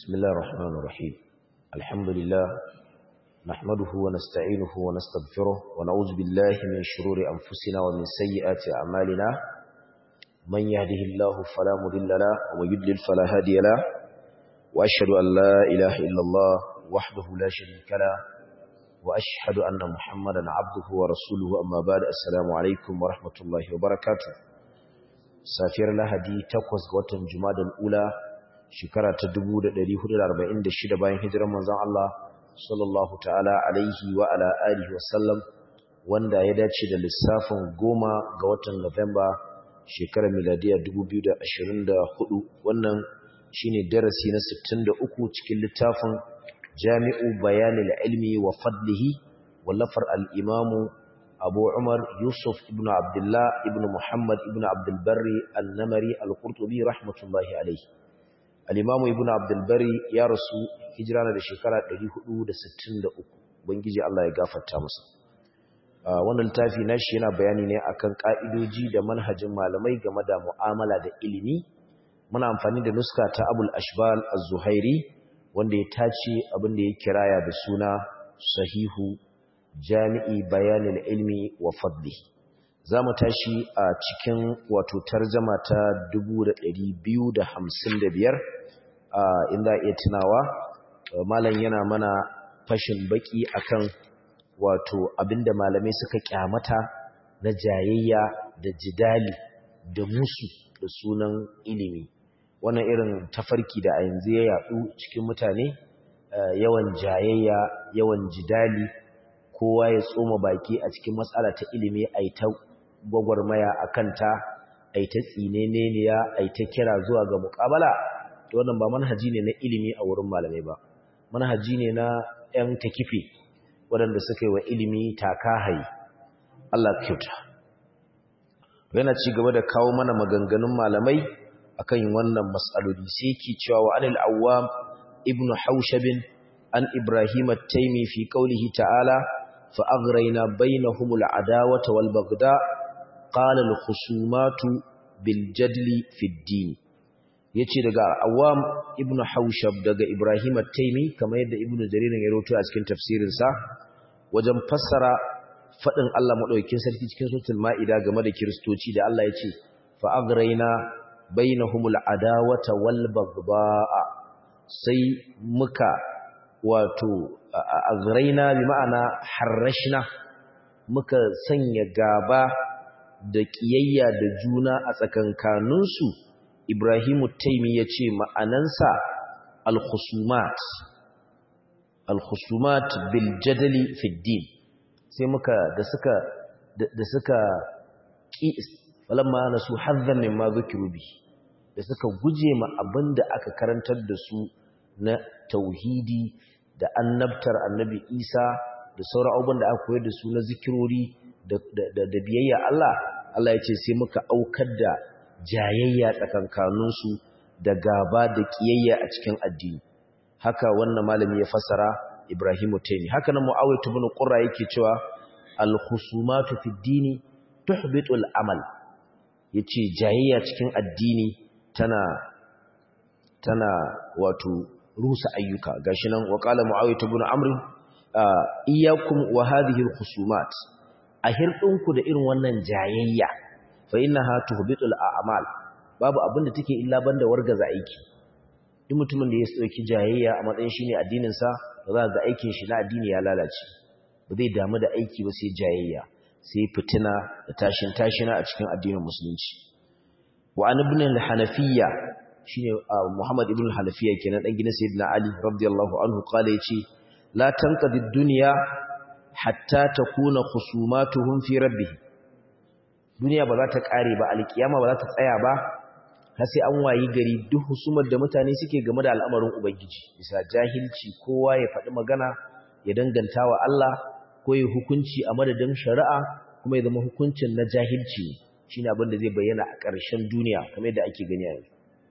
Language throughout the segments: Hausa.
بسم الله الرحمن الرحيم الحمد لله نحمده ونستعينه ونستغفره ونعوذ بالله من شرور أنفسنا ومن سيئات أعمالنا من يهده الله فلا مضل له ومن يضلل فلا هادي له وأشهد أن لا إله إلا الله وحده لا شريك له وأشهد أن محمدا عبده ورسوله أما بعد السلام عليكم ورحمة الله وبركاته سافر لهدي تقوز وطن جماد الأولى shekara ta 1446 bayan hijirar manzon Allah sallallahu ta'ala alaihi wa ala alihi wa sallam wanda ya dace da lissafin goma ga watan Nuwamba shekarar miladiya 2024 wannan shine darasi na 63 cikin littafin Jami'u Bayanil Ilmi wa Fadlihi wallafar al-Imam Abu Umar Yusuf ibn Abdullah ibn Muhammad ibn Abdul Barri al-Namari al-Qurtubi rahmatullahi alaihi al'imamu ibn abdulbari ya rasu hijira na da shekara 463 bangiji Allah ya gafarta masa wannan littafi nashi yana bayani ne akan ka'idoji da manhajin malamai game da mu'amala da ilimi muna amfani da nuska ta abul ashbal az-zuhairi wanda ya tace abin da ya kiraya da suna sahihu jami'i bayanin ilmi wa fadlihi za mu tashi a cikin wato tarjama ta 255 inda iya tunawa malam yana mana fashin baki akan wato abinda malamai suka kyamata na jayayya da jidali da musu da sunan ilimi wannan irin tafarki da a yanzu ya yadu cikin mutane yawan jayayya yawan jidali kowa ya tsoma baki a cikin matsala ta ilimi a ta gwagwarmaya a kanta a ta tsineneniya a ta kira zuwa ga muƙabala to wannan ba manhaji ne na ilimi a wurin malamai ba manhaji ne na 'yan takife waɗanda suka yi wa ilimi takahayi Allah kyauta yana ci gaba da kawo mana maganganun malamai akan wannan mas'aloli sai ki cewa wa anil awwam ibn haushabin an ibrahim at-taymi fi qawlihi ta'ala fa aghrayna bainahumul adawata wal bagda qala al-khusumatu bil jadli fi ad-din yace daga awam ibn haushab daga ibrahim at-taymi kamar yadda ibn jarir ya rawaito a cikin tafsirin sa wajen fassara fadin Allah madaukakin sarki cikin suratul maida game da kristoci da Allah yace fa agrayna bainahumul adawata wal bagdaa sai muka wato agrayna bi ma'ana harrashna muka sanya gaba da ƙiyayya da juna a tsakankaninsu Ibrahimu Taimi ya ce ma'anansa al-khusumat al-khusumat bil jadali fiddin sai muka da suka da suka ƙi falamma nasu hazzan mimma zukiru bi da suka guje ma abinda aka karantar da su na tauhidi da annabtar annabi Isa da sauran abubuwan da aka koyar da su na zikirori da biyayya Allah Allah ya ce sai muka aukar da jayayya tsakankaninsu da gaba da kiyayya a cikin addini haka wannan malami ya fassara Ibrahimu Taymi haka nan Muawiyah ibn Qurra yake cewa al-khusumatu fi dini tuhbitu al-amal yace jayayya cikin addini tana tana wato rusa ayyuka gashi nan wa qala Muawiyah ibn Amr iyyakum wa hadhihi al-khusumat a hirɗinku da irin wannan jayayya fa innaha tuhbitul a'mal babu abinda take illa banda wargaza aiki duk mutumin da ya dauki jayayya a matsayin shine addinin sa ba za ga aikin shi na addini ya lalace ba zai damu da aiki ba sai jayayya sai fitina da tashin tashina a cikin addinin musulunci wa an ibn al-hanafiyya shine Muhammad ibn al-hanafiyya kenan dan gidan sayyidina Ali radiyallahu anhu kala yace la tanqadi ad-dunya hatta takuna khusumatuhum fi rabbih duniya ba za ta kare ba alkiyama ba za ta tsaya ba har sai an wayi gari duk husumar da mutane suke game da al'amarin ubangiji bisa jahilci kowa ya faɗi magana ya danganta wa Allah ko ya hukunci a madadin shari'a kuma ya zama hukuncin na jahilci shine abin da zai bayyana a ƙarshen duniya kamar yadda ake gani a yanzu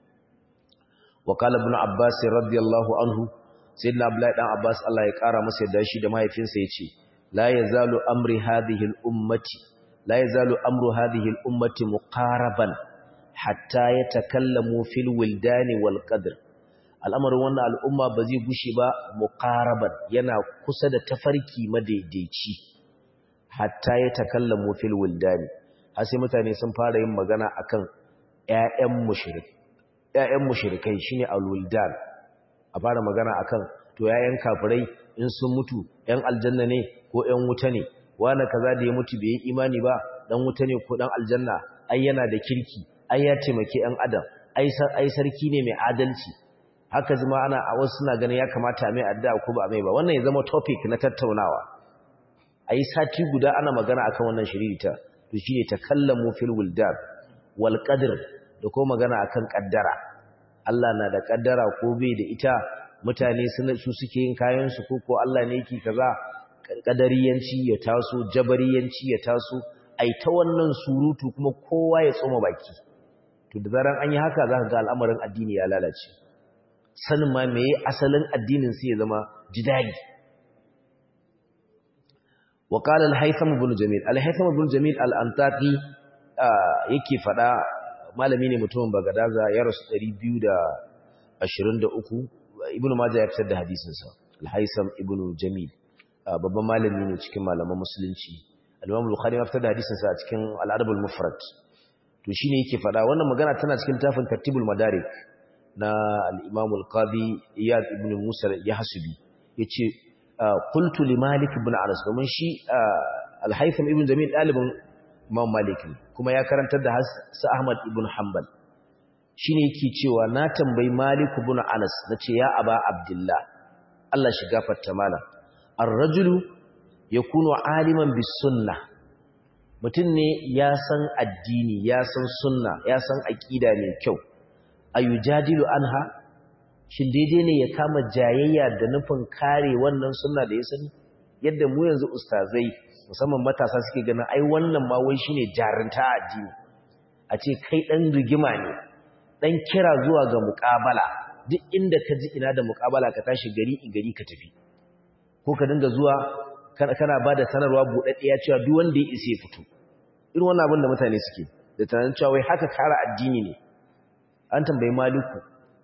wa qala ibn abbas radiyallahu anhu sayyidina abdullahi dan abbas Allah ya kara masa yadda shi da mahaifinsa yace la yazalu amri hadhihi al-ummati la yazalu amru hadhihi al-ummati muqaraban hatta yatakallamu fil wildani wal qadr al'amarin wannan al'umma ba zai gushe ba muqaraban yana kusa da tafarki madaidaici hatta ya takallamu fil wildani har sai mutane sun fara yin magana akan ƴaƴan mushrik ƴaƴan mushrikai shine alwildan a fara magana akan to ƴaƴan kafirai in sun mutu ƴan aljanna ne ko ƴan wuta ne wani kaza da ya mutu bai yi imani ba dan wuta ne ko dan aljanna ai yana da kirki ai ya taimake ƴan adam ai ai sarki ne mai adalci haka zama ana a wasu suna ganin ya kamata mai addu'a ko ba mai ba wannan ya zama topic na tattaunawa ai sati guda ana magana akan wannan shiririta to shine takallamu fil wildan wal qadr da ko magana akan kaddara Allah na da kaddara ko bai da ita mutane su suke yin kayan su ko ko Allah ne yake kaza kadariyanci ya taso jabariyanci ya taso ai ta wannan surutu kuma kowa ya tsoma baki to da zaran an yi haka zaka ga al'amarin addini ya lalace sanin ma meye asalin addinin sai ya zama jidali wa qala al-haytham ibn jamil al-haytham ibn jamil al-antaqi yake fada malami ne mutumin bagadaza ya rasu 223 ibn majah ya fitar da hadisin sa al-haytham ibn jamil babban malami ne cikin malaman musulunci al-imam bukhari ya fitar da hadisin sa a cikin al-adab al-mufrad to shine yake fada wannan magana tana cikin tafin tartibul madarik na al-imam al-qadi iyad ibn musa yahsubi yace qultu li malik ibn anas domin shi al-haytham ibn jamil dalibin imam malik kuma ya karantar da sa ahmad ibn hanbal shine yake cewa na tambayi malik ibn anas nace ya aba abdullah Allah shi gafarta mana ar-rajulu yakunu aliman bis sunnah mutum ne ya san addini ya san sunna ya san aqida mai kyau ayujadilu anha shin daidai ne ya kama jayayya da nufin kare wannan sunna da ya sani yadda mu yanzu ustazai musamman matasa suke ganin ai wannan ma wai shine jarinta addini a ce kai dan rigima ne dan kira zuwa ga muƙabala duk inda ka ji ina da muƙabala ka tashi gari gari ka tafi ko ka dinga zuwa kana ba da sanarwa buɗaɗɗiya cewa duk wanda ya isa ya fito irin wannan abin da mutane suke da tunanin cewa wai haka kara addini ne an tambayi maliku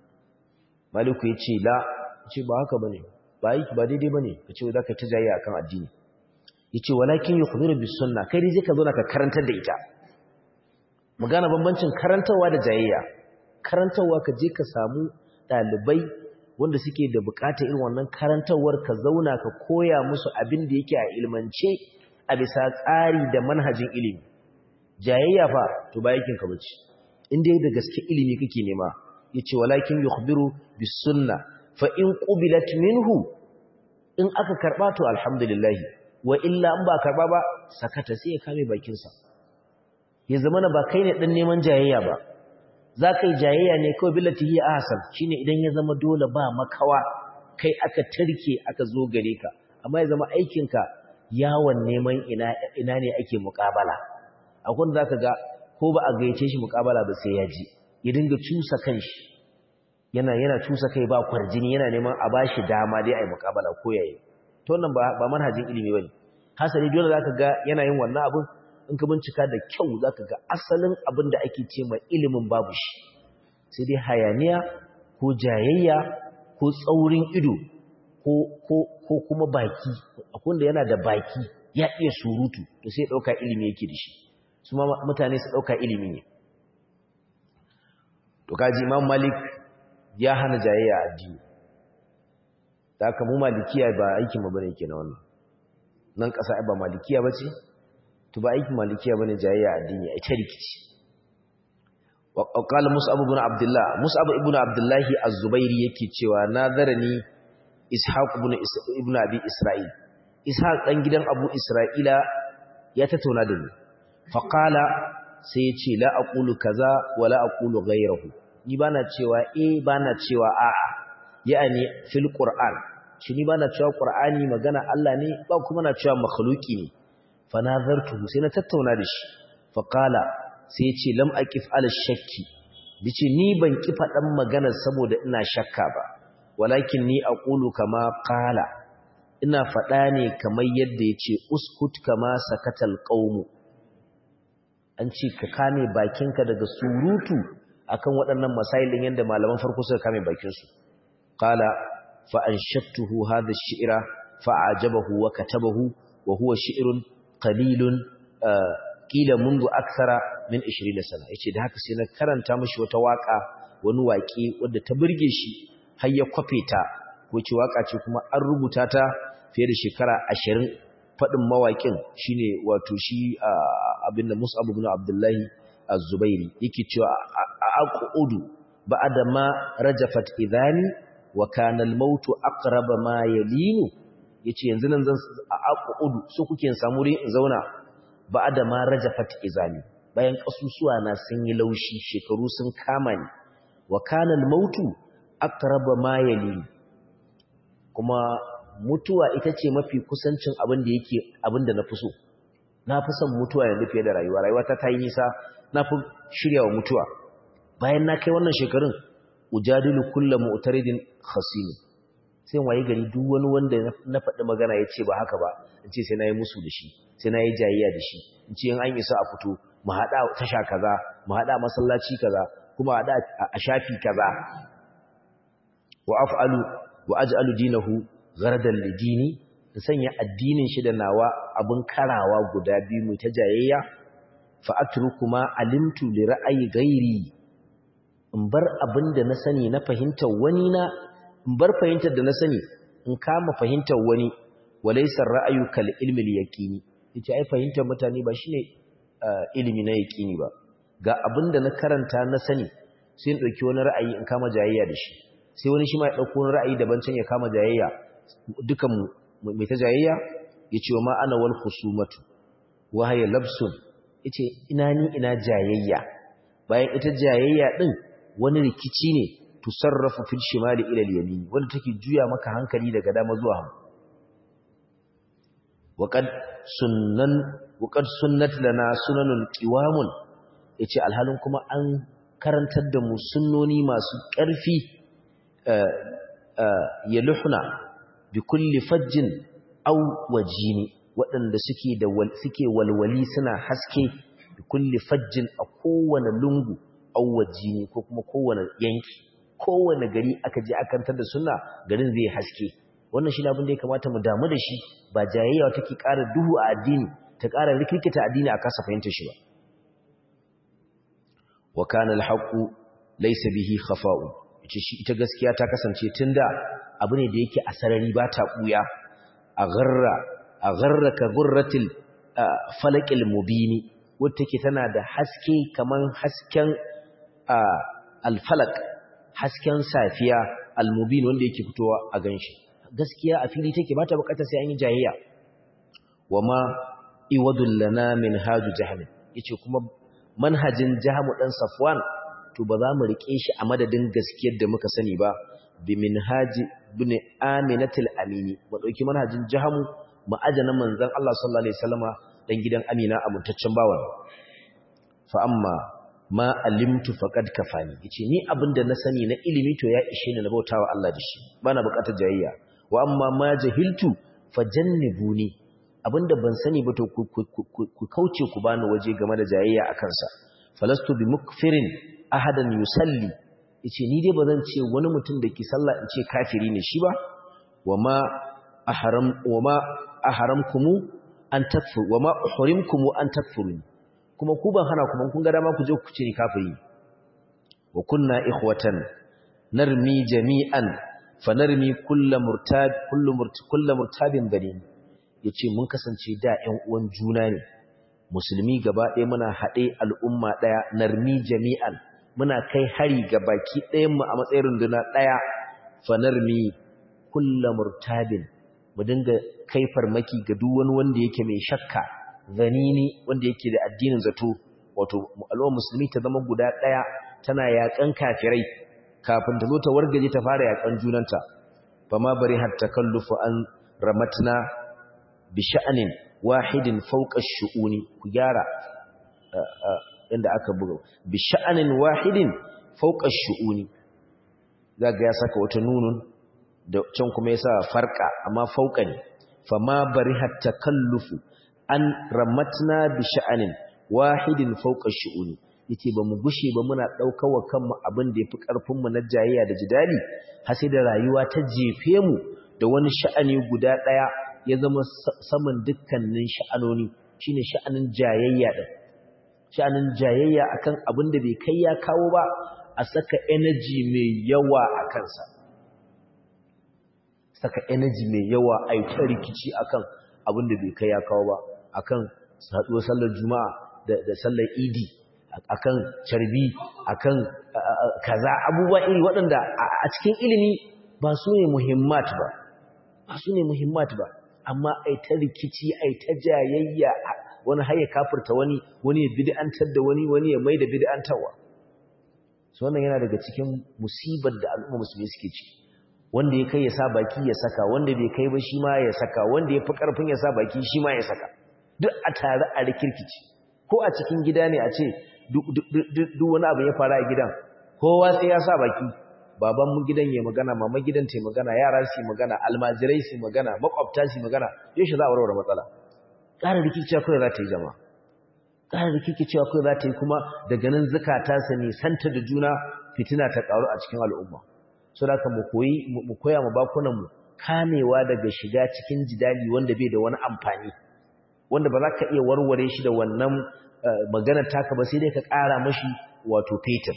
maliku ya ce la ce ba haka bane ba yi ba daidai bane ka ce za ka ta jayya akan addini ya ce walakin yi kudurin bis sunna kai dai ka zo na ka karantar da ita mu gane bambancin karantarwa da jayayya karantarwa ka je ka samu ɗalibai wanda suke da bukata irin wannan karantarwar ka zauna ka koya musu abin da yake a ilmance a bisa tsari da manhajin ilimi jayayya fa to ba yakin ka bace in dai da gaske ilimi kake nema yace walakin yukhbiru bis sunna fa in qubilat minhu in aka karba to alhamdulillah wa illa in ba karba ba sakata sai ya kame bakin sa ya zama ba kai ne dan neman jayayya ba za ka yi jayayya ne kawai billati hiya ahsan shine idan ya zama dole ba makawa kai aka tarke aka zo gare ka amma ya zama aikinka yawon neman ina ina ne ake muƙabala akwai da zaka ga ko ba a gayyace shi muƙabala ba sai ya ji ya dinga cusa kanshi yana yana cusa kai ba kwarjini yana neman a bashi dama dai ai muƙabala ko yayi to wannan ba ba manhajin ilimi bane hasali dole zaka ga yana yin wannan abun in ka bincika da kyau za ka ga asalin abin da ake ce mai ilimin babu shi sai dai hayaniya ko jayayya ko tsaurin ido ko kuma baki akwai da yana da baki ya iya surutu to sai ɗauka ilimi yake da shi su ma mutane su ɗauka ilimi ne to kaji imam malik ya hana jayayya a addini da aka mu malikiya ba aikin mu bane ke na wannan nan ƙasa ba malikiya ba ce to ba aikin malikiya bane jayayya addini ai ta rikici wa qala mus'ab ibn abdullah mus'ab ibn abdullah az-zubairi yake cewa nazarani ishaq ibn ibn abi isra'il ishaq dan gidan abu isra'ila ya tattauna da ni fa qala sai ya ce la aqulu kaza wa la aqulu ghayrahu ni bana cewa eh bana cewa a'a ya'ani fil qur'an shi ni bana cewa qur'ani magana Allah ne ba kuma na cewa makhluki ne fanazartuhu sai na tattauna da shi faqala sai ya ce lam aqif ala shakki dace ni ban ki fadan magana saboda ina shakka ba walakin ni aqulu kama qala ina fada ne kamar yadda yace uskut kama sakatal qaum an ce ka kame bakinka daga surutu akan waɗannan masailin yanda malaman farko suka kame bakin su qala fa anshattuhu hadha ash-shi'ra fa'ajabahu wa katabahu wa huwa shi'run qalilun qila mundu akthara min 20 sana yace da haka sai na karanta mishi wata waka wani waƙe wanda ta burge shi har ya kwafe ta ko ce waka ce kuma an rubuta ta fiye da shekara 20 fadin mawaƙin shine wato shi abinda Mus'ab ibn Abdullahi Az-Zubairi yake cewa aqudu ba'da ma rajafat idani wa kana al-maut aqraba ma yalinu yace yanzu nan zan aqudu so kuke samu ri in zauna ba'da ma rajafat izani bayan kasusuwa na sun yi laushi shekaru sun kama ni wa kana al-maut aqraba ma yalinu kuma mutuwa ita ce mafi kusancin abin da yake abin da na fi so na fi son mutuwa yanzu fiye da rayuwa rayuwa ta ta yi nisa na fi shirya wa mutuwa bayan na kai wannan shekarun ujadilu kulla mu'taridin khasim sai waye gari duk wani wanda na faɗi magana ya ce ba haka ba in ce sai na yi musu da shi sai na yi jayayya da shi in ce in an isa a fito mu haɗa tasha kaza mu haɗa masallaci kaza kuma haɗa a shafi kaza wa af'alu wa aj'alu dinahu ghardan lidini in sanya addinin shi da nawa abun karawa guda biyu mu ta jayayya fa atruku ma alimtu li ra'ayi ghairi in bar abinda na sani na fahimtar wani na in bar fahimtar da na sani in kama fahimtar wani walaysa ra'ayu kal ilmi al yaqini yace ai fahimtar mutane ba shine ilimi na yaqini ba ga abinda na karanta na sani sai in dauki wani ra'ayi in kama jayayya da shi sai wani shi ma ya dauko wani ra'ayi daban can ya kama jayayya dukan mai ta jayayya yace wa ma ana wal khusumatu wa hiya labsun yace ina ni ina jayayya bayan ita jayayya din wani rikici ne tusarrafu fil shimali ila al-yamin wanda take juya maka hankali daga dama zuwa hagu waqad sunnan waqad sunnat lana sunanun qiwamun yace alhalin kuma an karantar da mu sunnoni masu ƙarfi yaluhna bi kulli fajjin aw wajini waɗanda suke da suke walwali suna haske bi kulli fajjin a kowane lungu aw wajini ko kuma kowane yanki kowane gari aka je akantar da sunna garin zai haske wannan shi abin da ya kamata mu damu da shi ba jayayya take ƙara duhu a addini ta ƙara rikirkita addini a kasa fahimtar shi ba wa kana alhaqu laysa bihi khafa'u ita shi ita gaskiya ta kasance tunda abu ne da yake a sarari ba ta buya a gharra a gharra ka gurratil falaqil mubini wacce take tana da haske kaman hasken alfalak hasken safiya almubin wanda yake fitowa a ganshi gaskiya a fili take ba ta bukatar sai an yi jayayya wama iwadul lana min haju jahm yace kuma manhajin jahamu dan safwan to ba za mu rike shi a madadin gaskiyar da muka sani ba bi minhaji ibn aminatul amini mu dauki manhajin jahamu mu ajana manzon Allah sallallahu alaihi wasallama dan gidan amina amintaccen bawan fa amma ma alimtu faqad kafani yace ni abinda na sani na ilimi to ya ishe ni na bautawa Allah da shi bana bukatar jayayya wa amma ma jahiltu fajannibuni abinda ban sani ba to ku kauce ku bani waje game da jayayya akan sa falastu bi mukfirin ahadan yusalli yace ni dai bazan ce wani mutum da ke sallah in ce kafiri ne shi ba wama ahram wama ahramkumu an takfur wama uhrimkumu an takfuruni kuma ku ban hana kuma kun ga dama ku je ku ce ni kafiri wa kunna ikhwatan narmi jami'an fa narmi kullu murtab kullu murtab kullu murtabin bani yace mun kasance da ƴan uwan juna ne musulmi gaba ɗaya muna haɗe al'umma ɗaya narmi jami'an muna kai hari ga baki ɗayan mu a matsayin runduna ɗaya fa narmi kullu murtabin mu dinga kai farmaki ga duk wani wanda yake mai shakka zanini wanda yake da addinin zato wato al'ummar musulmi ta zama guda ɗaya tana yaƙan kafirai kafin ta zo ta wargaje ta fara yaƙan junanta fama bari har takallufu an ramatna bi sha'anin wahidin fawqa shu'uni ku gyara inda aka buga bi sha'anin wahidin fawqa shu'uni zaga ya saka wata nunun da can kuma yasa farqa amma fawqa ne fama bari har takallufu an ramatna bi sha'anin wahidin fawqa shu'uni yace ba mu gushe ba muna daukar wa kanmu abin da yafi karfin mu na jayayya da jidali har sai da rayuwa ta jefe mu da wani sha'ani guda daya ya zama saman dukkanin sha'anoni shine sha'anin jayayya din sha'anin jayayya akan abin da bai kai ya kawo ba a saka energy mai yawa a kansa saka energy mai yawa a yi ta rikici akan abin da bai kai ya kawo ba akan haɗuwar sallar juma'a da sallar idi akan carbi akan kaza abubuwa iri waɗanda a cikin ilimi ba su ne muhimmat ba ba su ne muhimmat ba amma ai ta rikici ai ta jayayya wani haye kafirta wani wani ya bid'antar da wani wani ya maida bid'antarwa so wannan yana daga cikin musibar da al'umma musulmi suke ciki wanda ya kai ya sa baki ya saka wanda bai kai ba shi ma ya saka wanda ya fi karfin ya sa baki shi ma ya saka duk a tare a rikirkici ko a cikin gida ne a ce duk wani abu ya fara a gidan kowa sai ya sa baki baban mu gidan ya magana mama gidan ta magana yara su magana almajirai su magana makwabta su magana yaushe za a warware matsala ƙara rikicewa kawai za ta yi jama ƙara rikicewa kawai za ta yi kuma daga nan zukata su ne santa da juna fitina ta ƙaru a cikin al'umma so da ka mu koyi mu koya mu bakunan mu kamewa daga shiga cikin jidali wanda bai da wani amfani wanda ba za ka iya warware shi da wannan maganar taka ba sai dai ka ƙara mashi wato fetur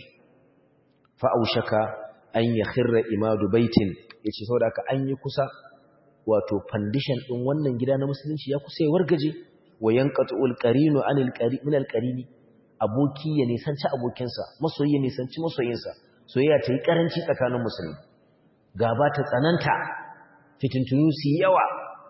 fa'aushaka an ya khirra imadu baitin ya ce saboda ka an yi kusa wato fandishan ɗin wannan gida na musulunci ya kusa ya wargaje wa yankatu ulqarinu anil min alqarini aboki ya nisanci abokinsa masoyi ya nisanci masoyinsa soyayya ta yi karanci tsakanin musulmi gaba ta tsananta fitintunu su yawa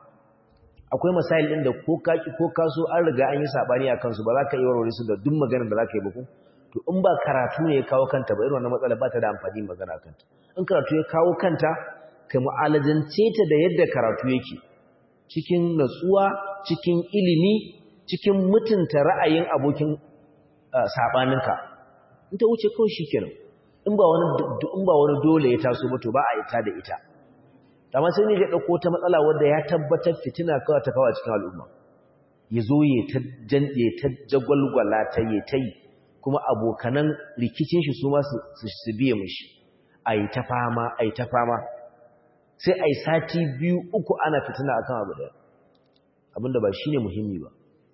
akwai masail ɗin da ko kaki ko kaso an riga an yi sabani a kansu ba za ka yi warware su da duk maganar da za ka yi ba ku to in ba karatu ne ya kawo kanta ba irin wannan matsala ba ta da amfani magana kanta in karatu ya kawo kanta ka mu'alajance ta da yadda karatu yake cikin natsuwa cikin ilimi cikin mutunta ra'ayin abokin sabaninka in ta wuce kawai shikenan in ba wani in ba wani dole ya taso ba to ba a ita da ita amma sai ne ya dauko ta matsala wanda ya tabbatar fitina kawai ta kawo cikin al'umma yazo ya ta jande ta jagwalgwala ta yi ta yi kuma abokanan rikicin shi su ma su biye mishi ai ta fama ai ta fama sai ai sati biyu uku ana fitina akan abu daya abinda ba shine muhimmi ba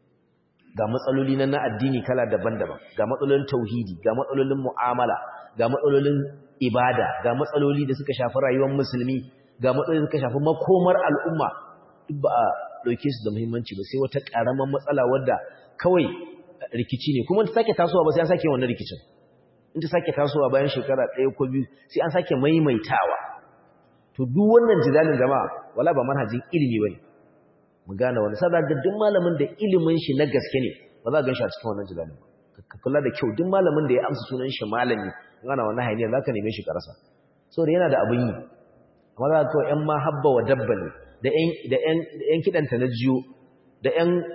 ga matsaloli na na addini kala daban-daban ga matsalolin tauhidi ga matsalolin mu'amala ga matsalolin ibada ga matsaloli da suka shafi rayuwar musulmi ga matsaloli da suka shafi makomar al'umma duk ba a dauke su da muhimmanci ba sai wata karamar matsala wadda kawai rikici ne kuma ta sake tasowa ba sai an sake wannan rikicin in ta sake tasowa bayan shekara ɗaya ko biyu sai an sake maimaitawa to duk wannan jidalin jama'a wala ba manhajin ilimi bane mu gane wani sada ga duk malamin da ilimin shi na gaske ne ba za ka ganshi a cikin wannan jidalin ka kula da kyau duk malamin da ya amsa sunan shi malami in ana wannan hayaniya za ka neme shi karasa saboda yana da abin yi amma za ka kawai yan ma habba wa dabba ne da yan kiɗanta na jiyo da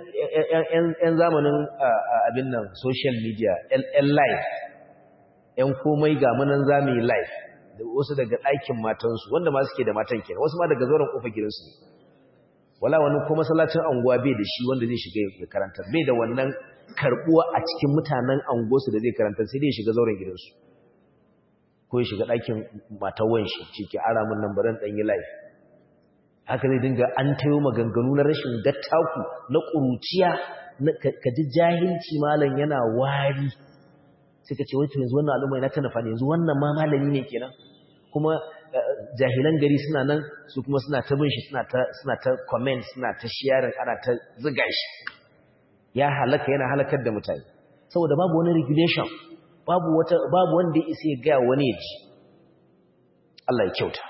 yan zamanin abin nan social media yan live yan komai ga munan zami live da wasu daga ɗakin matansu wanda ma suke da matan kenan wasu ma daga zauren ƙofa gidansu ne wala wani ko masallacin anguwa bai da shi wanda zai shiga ya karanta bai da wannan karbuwa a cikin mutanen anguwarsu da zai karanta sai dai ya shiga zauren gidansu ko ya shiga ɗakin matar wanshi ciki ara mun nan baran ɗan yi live haka zai dinga an tayo maganganu na rashin dattaku na ƙuruciya ka ji jahilci malam yana wari sai ka ce wai to yanzu wannan al'umma yana ta nafa ne yanzu wannan ma malami ne kenan kuma jahilan gari suna nan su kuma suna ta bin shi suna ta suna ta comment suna ta sharing ana ta ziga shi ya halaka yana halakar da mutane saboda babu wani regulation babu wata babu wanda ya isa ya ga wani ya ji Allah ya kyauta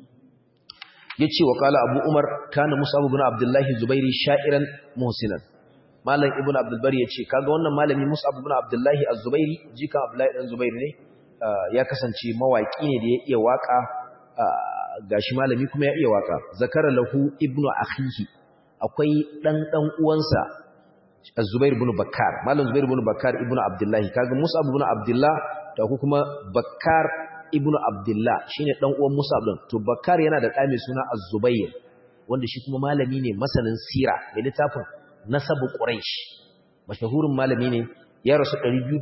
yace wa qala abu umar kana mus'ab ibn abdullahi zubairi sha'iran muhsinan malam ibn abdul bari yace kaga wannan malami mus'ab ibn abdullahi az-zubairi jika abdullahi dan zubairi ne ya kasance mawaki ne da ya iya waka gashi malami kuma ya iya waka zakara lahu ibnu akhihi akwai dan dan uwansa az-zubair ibn bakkar malam zubair ibn bakkar ibn abdullahi kaga mus'ab ibn abdullah da ku kuma bakkar ibnu abdullah shine dan uwan Musa din to Bakkar yana da ɗa mai suna Az-Zubayr wanda shi kuma malami ne masanin sira da littafin Nasabu Quraish mashahurin malami ne ya rasu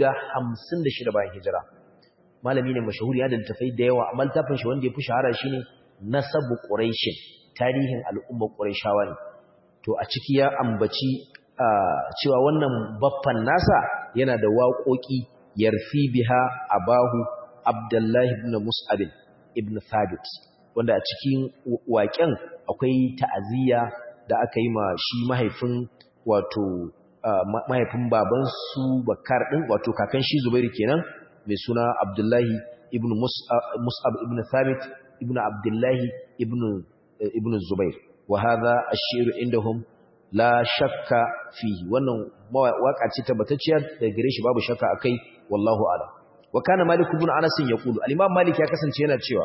256 bayan hijira malami ne mashahuri ya da littafai da yawa amma littafin shi wanda ya fi shahara shine nasabu quraish tarihin al'ummar qurayshawa ne to a ciki ya ambaci cewa wannan baffan nasa yana da waƙoƙi yarfi biha abahu abdullahi ibn mus'ab ibn thabit wanda a cikin waƙen akwai ta'aziyya da aka yi ma shi mahaifin wato mahaifin baban su bakar din wato kakan shi zubairu kenan mai suna abdullahi ibn mus'ab ibn thabit ibn abdullahi ibn ibn zubair wa hadha ash-shi'r indahum la shakka fihi wannan waka ce tabbatacciya da gare shi babu shakka akai wallahu a'lam wa kana malik ibn anas yaqulu al-imam malik ya kasance yana cewa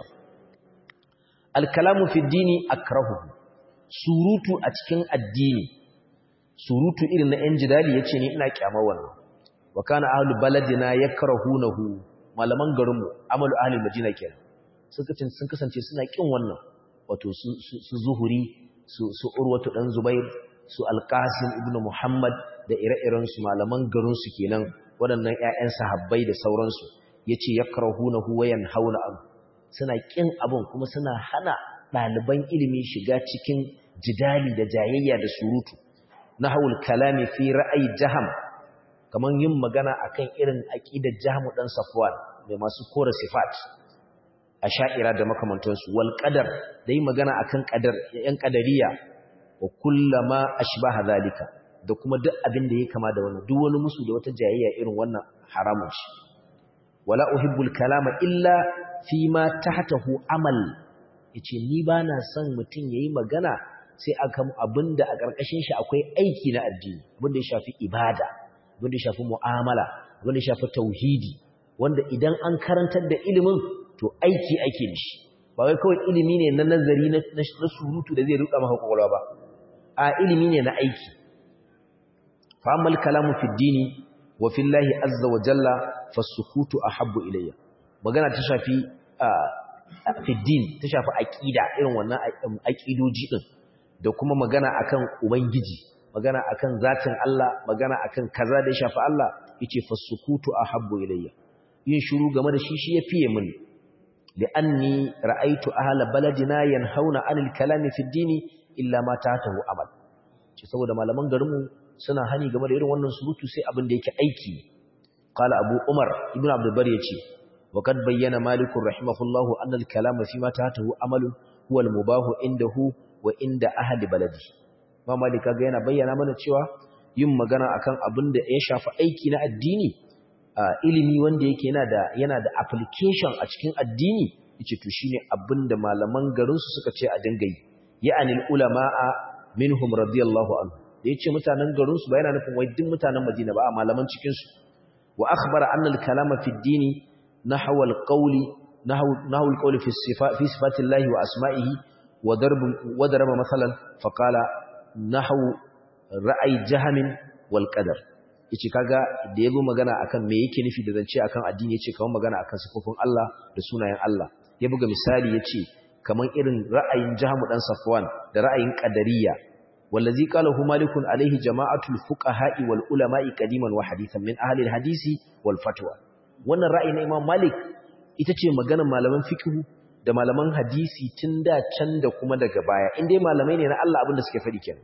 al-kalamu fi dini akrahu surutu a cikin addini surutu irin na yan jidali yace ni ina kyamar wannan wa kana ahlu baladina yakrahunahu malaman garinmu amalu ahli madina kenan suka sun kasance suna kin wannan wato su zuhuri su urwatu dan zubair su alƙasim ibn Muhammad da ire-irensu malaman garinsu kenan waɗannan ‘ya'yan sahabbai da sauransu ya ce ya karahuna huwayan hauna abu suna ƙin abin kuma suna hana ɗaliban ilimi shiga cikin jidali da jayayya da surutu na haul kalami fi ra'ayi jaham kamar yin magana akan irin aƙidar jahamu ɗan safuwan mai masu kora sifat a sha'ira da makamantansu wal ƙadar da yi magana akan ƙadar ‘yan ƙadariya wa kullama ashbaha zalika da kuma duk abin da ya kama da wannan duk wani musu da wata jayayya irin wannan haramun shi wala uhibbul kalama illa fi ma tahtahu amal yace ni bana son mutun yayi magana sai akan abinda a karkashin shi akwai aiki na addini abinda ya shafi ibada abinda ya shafi mu'amala abinda ya shafi tauhidi wanda idan an karantar da ilimin to aiki ake mishi ba wai kawai ilimi ne na nazari na surutu da zai ruka maka kwakwalwa ba a ilimi ne na aiki fa amma kalamu fi dini wa fi llahi azza wa jalla fasukutu ahabbu ilayya magana ta shafi fi din ta shafi aqida irin wannan aqidoji din da kuma magana akan ubangiji magana akan zatin Allah magana akan kaza da ya shafi Allah yace fasukutu ahabbu ilayya yin shiru game da shi shi ya fiye mini li'anni ra'aytu ahla baladina yanhauna 'anil kalami fi dini illa ma tahtahu amal ce saboda malaman garinmu suna hani game da irin wannan surutu sai abin da yake aiki qala abu umar ibnu abdul bar yace wa kad bayyana malik rahimahullahu anna al kalama fi ma tahtahu amalun huwa al mubahu indahu wa inda ahli baladi ma malik ga yana bayyana mana cewa yin magana akan abin da ya shafi aiki na addini ilimi wanda yake yana da yana da application a cikin addini yace to shine abin da malaman garin su suka ce a dinga yi ya'ani ulama'a minhum radiyallahu anhu da yace mutanen garin su ba yana nufin wai duk mutanen Madina ba a malaman cikin su wa akhbara anna al-kalama fi ad-dini nahwa al-qawli nahwa nahwa al-qawli fi sifat fi sifatillahi wa asma'ihi wa darb wa daraba masalan fa qala nahwu ra'ay jahamin wal qadar yace kaga da yabo magana akan me yake nufi da zance akan addini yace kaman magana akan sifofin Allah da sunayen Allah ya buga misali yace kaman irin ra'ayin Jahmu dan Safwan da ra'ayin Qadariyya wallazi qalahu malikun alaihi jama'atul fuqaha'i wal ulama'i qadiman wa hadithan min ahli al-hadisi wal fatwa wannan ra'ayi na Imam Malik ita ce maganar malaman fiqh da malaman hadisi tun da can da kuma daga baya indai malamai ne na Allah abinda suke faɗi kenan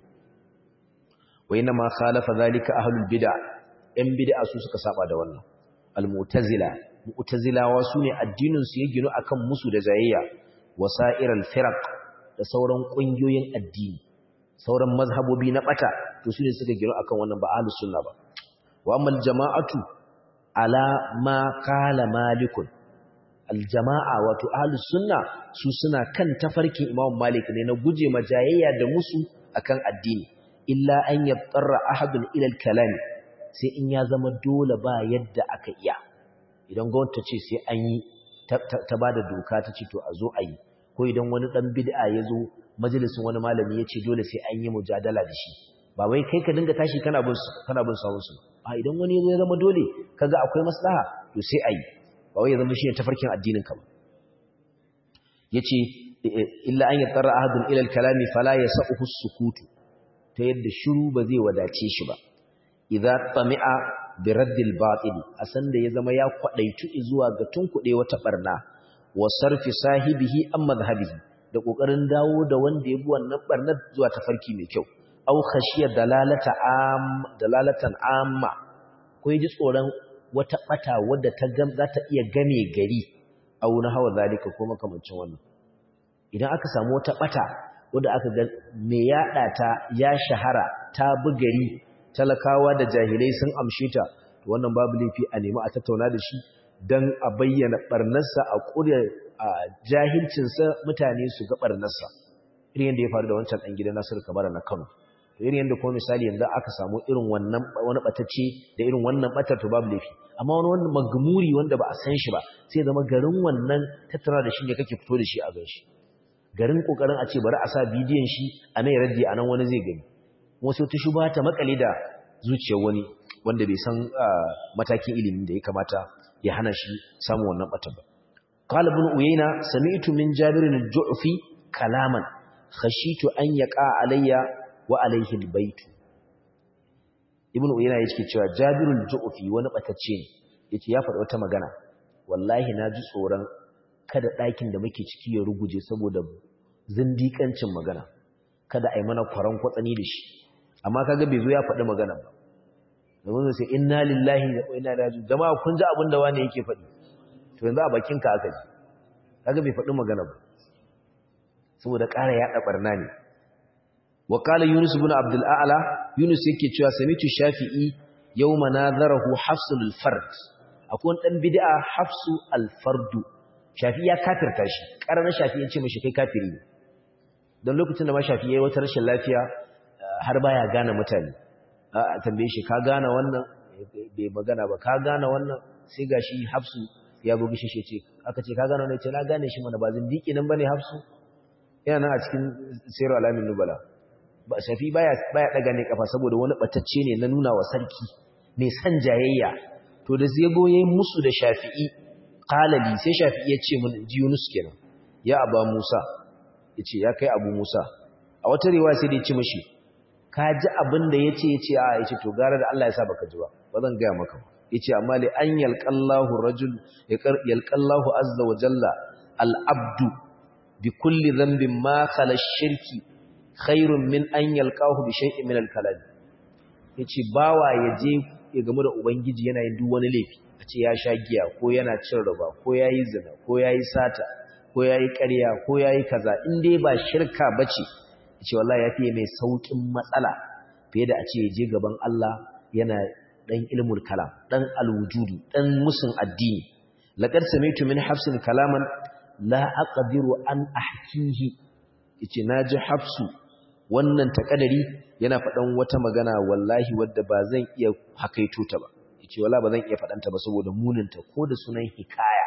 wa inna ma khalafa zalika ahlul bid'ah yan bid'a su suka saba da wannan al-mu'tazila mu'tazilawa sune addinin su ya gino akan musu da jayayya wasa'iral firaq da sauran kungiyoyin addini sauran mazhabobi na bata to sune suka gino akan wannan ba ahlus sunna ba wa ammal jama'atu ala ma qala malikun aljama'a wato ahlus sunna su suna kan tafarkin imam malik ne na guje majayayya da musu akan addini illa an yattarra ahadun ila al-kalam sai in ya zama dole ba yadda aka iya idan gwamnati ce sai an yi ta bada doka ta ce to a zo a yi ko idan wani dan bid'a ya zo majalisin wani malami ya ce dole sai an yi mujadala da shi ba wai kai ka dinga tashi kana bin kana bin sawun su a idan wani ya zama dole kaga akwai maslaha to sai a yi ba wai ya zama shi ne tafarkin addinin ka ba yace illa an yattara ahadun ila al-kalami fala yas'uhu as-sukutu ta yadda shiru ba zai wadace shi ba idza tami'a bi raddil batil a san da ya zama ya kwadaitu zuwa ga tunkuɗe wata barna wa sarfi sahibihi an madhhabihi da kokarin dawo da wanda ya bi wannan barnar zuwa tafarki mai kyau aw khashiya dalalata am dalalatan amma ko ji tsoron wata bata wadda ta gam za ta iya game gari aw na hawa zalika ko makamancin wannan idan aka samu wata bata wadda aka ga me yada ta ya shahara ta bi gari talakawa da jahilai sun amshe ta to wannan babu laifi a nemi a tattauna da shi dan a bayyana barnarsa a kure a jahilcinsa mutane su ga barnarsa irin yadda ya faru da wancan dan gidan Nasiru Kabara na Kano to irin yadda kuma misali yanzu aka samu irin wannan wani batacce da irin wannan batar to babu laifi amma wani wanda magmuri wanda ba a san shi ba sai zama garin wannan tattara da shi ne kake fito da shi a gan shi garin kokarin a ce bari a sa bidiyon shi a mai raddi a nan wani zai gani wasu ta shuba ta makale da zuciyar wani wanda bai san matakin ilimin da ya kamata ya hana shi samun wannan batar ba qala ibn uyayna sami'tu min jabir al-ju'fi kalaman khashitu an yaqa alayya wa alayhi al-bayt ibn uyayna yake cewa jabir al-ju'fi wani batacce ne yace ya faɗi wata magana wallahi na ji tsoron kada ɗakin da muke ciki ya ruguje saboda zindikancin magana kada a yi mana kwaron kwatsani da shi amma kaga bai zo ya faɗi magana ba domin sai inna lillahi wa inna ilaihi raji'un jama'a kun ji abin da wani yake faɗi to yanzu a bakin ka aka ji kaga bai faɗi magana ba saboda ƙara yaɗa barna ne wa qala yunus ibn abdul a'la yunus yake cewa samitu shafi'i yawma nadharahu hafsul fard akwai dan bid'a hafsu al fardu shafi ya kafirta shi ƙarar shafi ya ce mashi kai kafiri ne don lokacin da ma shafi ya yi wata rashin lafiya har baya gane mutane a tambaye shi ka gane wannan bai magana ba ka gane wannan sai ga shi hafsu ya bugi shi ce aka ce ka gane wannan ce na gane shi mana ba zindiki nan bane hafsu yana nan a cikin sayar alamin nubala ba shafi baya baya daga ne kafa saboda wani batacce ne na nuna wa sarki mai san jayayya to da zai goye musu da shafi'i qalali sai shafi'i ya ce mun ji Yunus kenan ya aba Musa yace ya kai Abu Musa a wata riwaya sai da ya ce mishi ka ji abin da yace yace a yace to gara da Allah ya sa baka ji ba ba zan ga maka ba yace amma li an yalqallahu rajul yalqallahu azza wa jalla al abdu bi kulli dhanbin ma khala shirki khairun min an yalqahu bi shay'in min al kalam yace bawa yaje ya gamu da ubangiji yana yin duk wani laifi a ce ya sha giya ko yana cin riba ko ya yi zina ko ya yi sata ko ya yi ƙarya ko ya yi kaza in dai ba shirka ba ce ce wallah ya fiye mai sauƙin matsala fiye da a ce ya je gaban Allah yana ɗan ilmul kalam ɗan alwujudu ɗan musun addini laƙar samitu min hafsin kalaman la aqdiru an ahkihi yace naji hafsu wannan takadari yana faɗan wata magana wallahi wadda ba zan iya hakaito ta ba yace wala ba zan iya faɗanta ba saboda muninta ko da sunan hikaya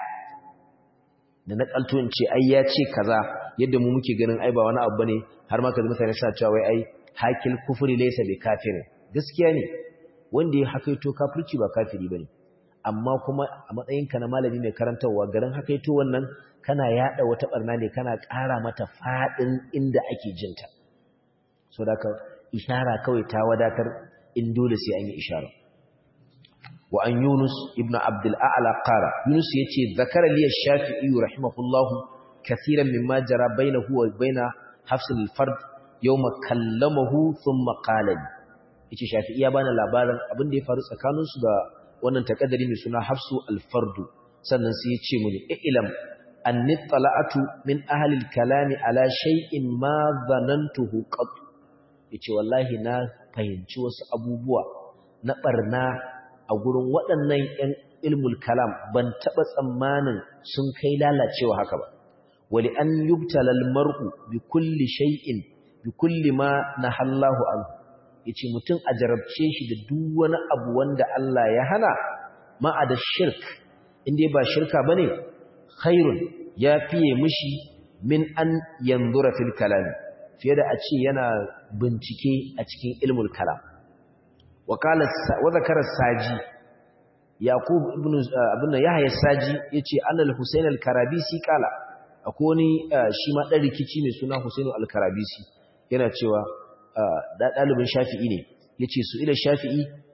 da na kalto in ce ai ya ce kaza yadda mu muke ganin ai ba wani abu bane har ma kaza mutane suna cewa wai ai hakil kufri laysa bi kafirin gaskiya ne wanda ya hakaito kafirci ba kafiri bane amma kuma a matsayinka na malami mai karantarwa garin hakaito wannan kana yada wata barna ne kana ƙara mata fadin inda ake jinta so da ka ishara kawai ta wadatar in dole sai an yi ishara wa an yunus ibn abdul a'la qala yunus yace zakara li ash-shafi'i rahimahullahu kaseeran mimma jara bainahu wa baina hafs al-fard yawma kallamahu thumma qala yace shafi'i ya bani labarin abin da ya faru tsakanin su da wannan takaddari mai suna hafsu al-fard sannan sai ya ce mini ilam anni tala'atu min ahli al-kalami ala shay'in ma dhanantuhu qat yace wallahi na fahimci wasu abubuwa na barna a gurin waɗannan ‘yan ilmul kalam ban taɓa tsammanin sun kai lalacewa haka ba. Wali an yubtalal mar'u bi kulli shay'in bi kulli ma na hallahu an, ya ce mutum a jarabce shi da duk wani abu wanda Allah ya hana ma'a da shirk, inda ba shirka ba ne, khairun ya fiye mushi min an yanzura fil kalami, fiye da a ce yana bincike a cikin ilmul kalam. وقال وذكر الساجي يعقوب ابن ابن يحيى الساجي yace annal husayn al-karabisi kala akoni shi ma dan rikici ne suna husayn al-karabisi yana cewa da dalibin shafi'i ne yace su ila shafi'i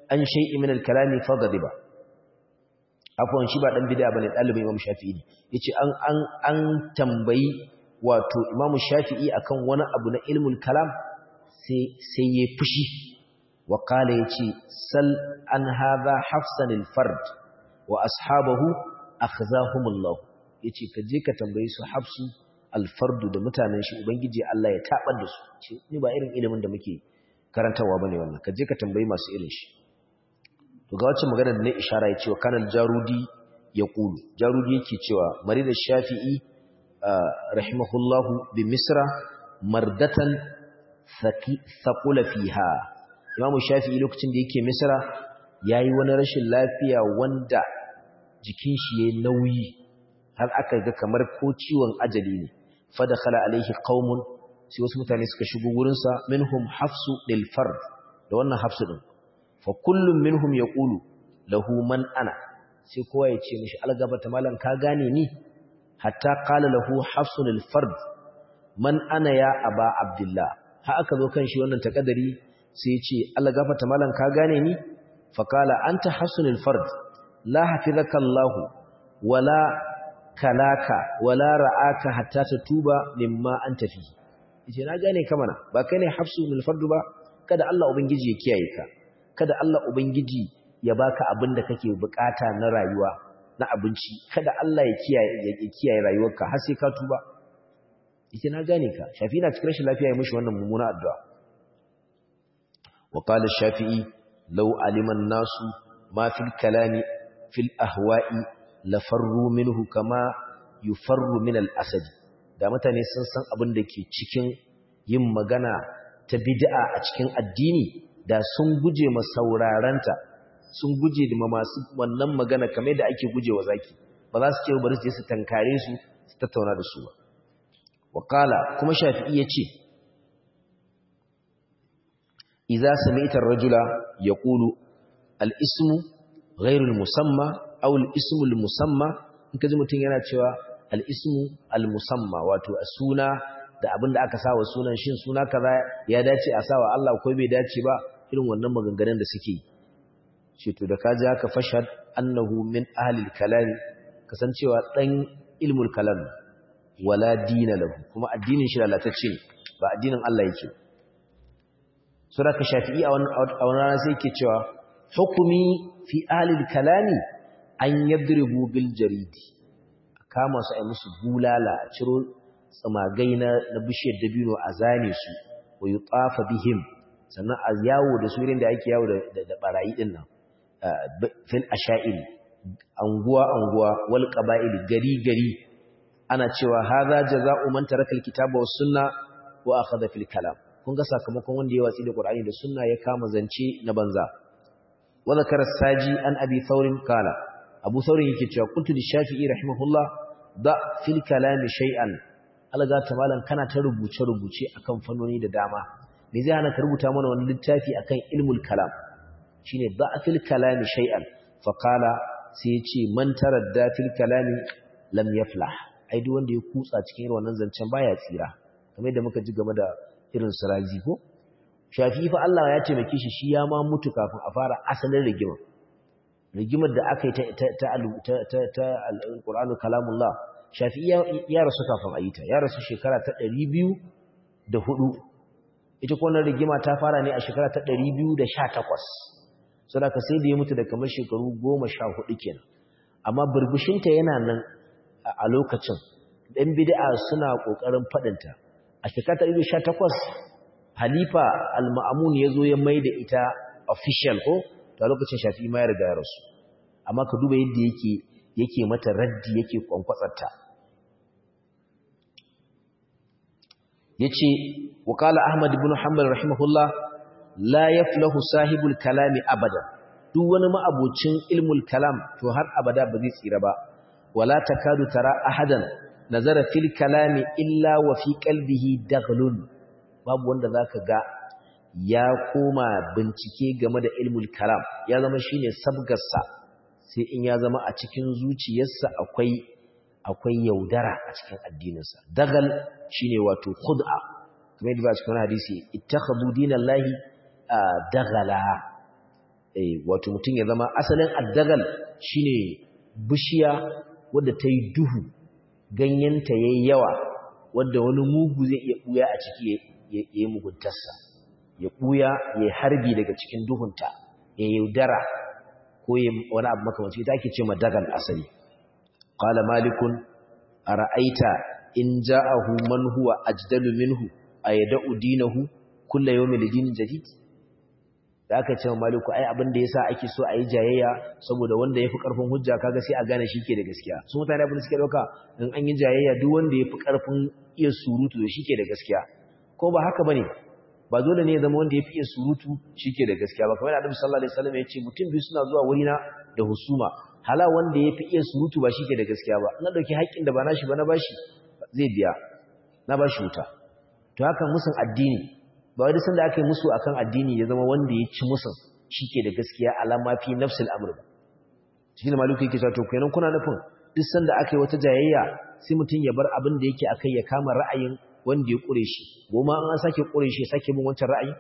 an shay'in min al-kalami faghadiba afwan shi ba dan bid'a bane dalibin Imam Shafi'i ne yace an an an tambayi wato Imam Shafi'i akan wani abu na ilmul kalam sai sai ya fushi wa qala yace sal an hadha hafsan al-fard wa ashabahu akhzahumullah yace ka je ka tambayi su hafsu al-fardu da mutanen shi ubangiji Allah ya tabar da su ce ni ba irin ilimin da muke karantawa bane wannan ka je ka tambayi masu irin shi to ga wacce magana da ne ishara ya cewa kanal jarudi ya kulu jarudi yake cewa marid shafi'i rahimahullahu bi misra mardatan thaqula fiha imamu shafi'i lokacin da yake misra yayi wani rashin lafiya wanda jikin shi yayi nauyi har aka ga kamar ko ciwon ajali ne fa dakhala alaihi qaumun sai wasu mutane suka shigo wurin sa minhum hafsu lil fard da wannan hafsu din fa kullum minhum yaqulu lahu man ana sai kowa ya ce mishi algabata malam ka gane ni hatta qala lahu hafsun al-fard man ana ya aba abdullah ha aka zo kan shi wannan takadari sai ya ce algabata malam ka gane ni fa qala anta hafsun al-fard la hafizaka allah wala kalaka wala ra'aka hatta tatuba mimma anta fi yace na gane ka mana ba kai ne hafsun al-fard ba kada Allah ubangiji ya kiyaye ka kada Allah Ubangiji ya baka abin da kake bukata na rayuwa na abinci kada Allah ya kiyaye ya kiyaye rayuwarka har sai ka tuba yace na gane ka shafi na cikin rashin lafiya ya mishi wannan mummuna addu'a wa qala shafi'i law alima an-nasu ma fil kalami fil ahwa'i la farru minhu kama yufarru min al-asad da mutane sun san abin da ke cikin yin magana ta bid'a a cikin addini da sun guje ma sauraranta sun guje da masu wannan magana kamar da ake guje wa zaki ba za su ce bari su je su tankare su su tattauna da su ba waqala kuma shafi'i yace idza sami'ta ar-rajula yaqulu al-ismu ghayru al-musamma aw al-ismu al-musamma in kaji mutun yana cewa al-ismu al-musamma wato suna da abinda aka sawa sunan shin suna kaza ya dace a sawa Allah ko bai dace ba irin wannan maganganun da suke ce to da kaji aka fashad annahu min ahlil kalam kasancewa dan ilmul kalam wala dina lahu kuma addinin shi lalatacce ne ba addinin Allah yake sura ka shafi'i a wannan rana sai yake cewa hukumi fi ahlil kalami an yadribu bil jaridi kama su ai musu bulala a ciro tsamagai na bishiyar dabino a zane su wa yutafa bihim sannan a yawo da surin da ake yawo da barayi din nan fil asha'il anguwa anguwa wal qaba'il gari gari ana cewa hadha jazaa'u man taraka alkitaba was sunna wa akhadha fil kalam kun ga sakamakon wanda ya watsi da qur'ani da sunna ya kama zance na banza wa zakara saji an abi thawrin kala abu thawrin yake cewa kuntu li shafi'i rahimahullah da fil kalami shay'an alga ta malan kana ta rubuce rubuce akan fannoni da dama me zai hana ka rubuta mana wani littafi akan ilmul kalam shine da'fil kalami shay'an fa qala sai yace man taradda fil kalami lam yaflah ai duk wanda ya kutsa cikin irin wannan zancen baya tsira kamar yadda muka ji game da irin siraji ko shafi fa Allah ya taimake shi shi ya ma mutu kafin a fara asalin rigima rigimar da aka yi ta ta ta ta ta alqur'anul kalamullah shafi ya rasu kafin ayita ya rasu shekara ta 204 ita ko wannan rigima ta fara ne a shekara ta 218 saboda sai da ya mutu da kamar shekaru 14 kenan amma burbushinta yana nan a lokacin ɗan bid'a suna ƙoƙarin faɗinta a shekara ta 2018 halifa al-ma'amun ya zo ya mai da ita official ko ta lokacin shafi ma ya riga ya rasu amma ka duba yadda yake yake mata raddi yake kwankwatsarta yace وقال أحمد بن حنبل رحمه الله لا يفله صاحب الكلام أبدا duk wani ma'abocin ilmul kalam to har abada ba zai tsira ba wala takadu tara ahadan nazara fil kalami illa wa fi qalbihi daghlun babu wanda zaka ga ya koma bincike game da ilmul kalam ya zama shine sabgarsa sai in ya zama a cikin zuciyarsa akwai akwai yaudara a cikin addininsa dagal shine wato khud'a kamar yadda ba cikin hadisi ittakhadhu dinallahi dagala eh wato mutum ya zama asalin addagal shine bishiya wadda ta yi duhu ganyenta yayi yawa wadda wani mugu zai iya buya a ciki ya yi muguntarsa ya buya ya harbi daga cikin duhunta ya yaudara ko ya wani abu makamanci ita ake ce madagal asali qala malikun ara'aita in ja'ahu man huwa ajdalu minhu ayada'u dinahu kullu yawmin lidinin jadid da aka ce maliku ai abin da yasa ake so a yi jayayya saboda wanda yafi karfin hujja kaga sai a gane shike da gaskiya su mutane abin da suke dauka in an yi jayayya duk wanda yafi karfin iya surutu to shike da gaskiya ko ba haka bane ba dole ne ya zama wanda yafi iya surutu shike da gaskiya ba kamar Annabi sallallahu alaihi wasallam ya ce mutum biyu suna zuwa wurina da husuma hala wanda yafi iya surutu ba shike da gaskiya ba na dauki haƙƙin da ba nashi ba na bashi zai biya na bashi wuta to haka musun addini ba wai sanda aka yi musu akan addini ya zama wanda ya ci musun shike da gaskiya alama fi nafsil amr ba shi ne maluku yake cewa to kenan kuna nufin duk sanda aka yi wata jayayya sai mutum ya bar abin da yake akai ya kama ra'ayin wanda ya kure shi goma an sake kure shi sake bin wancan ra'ayi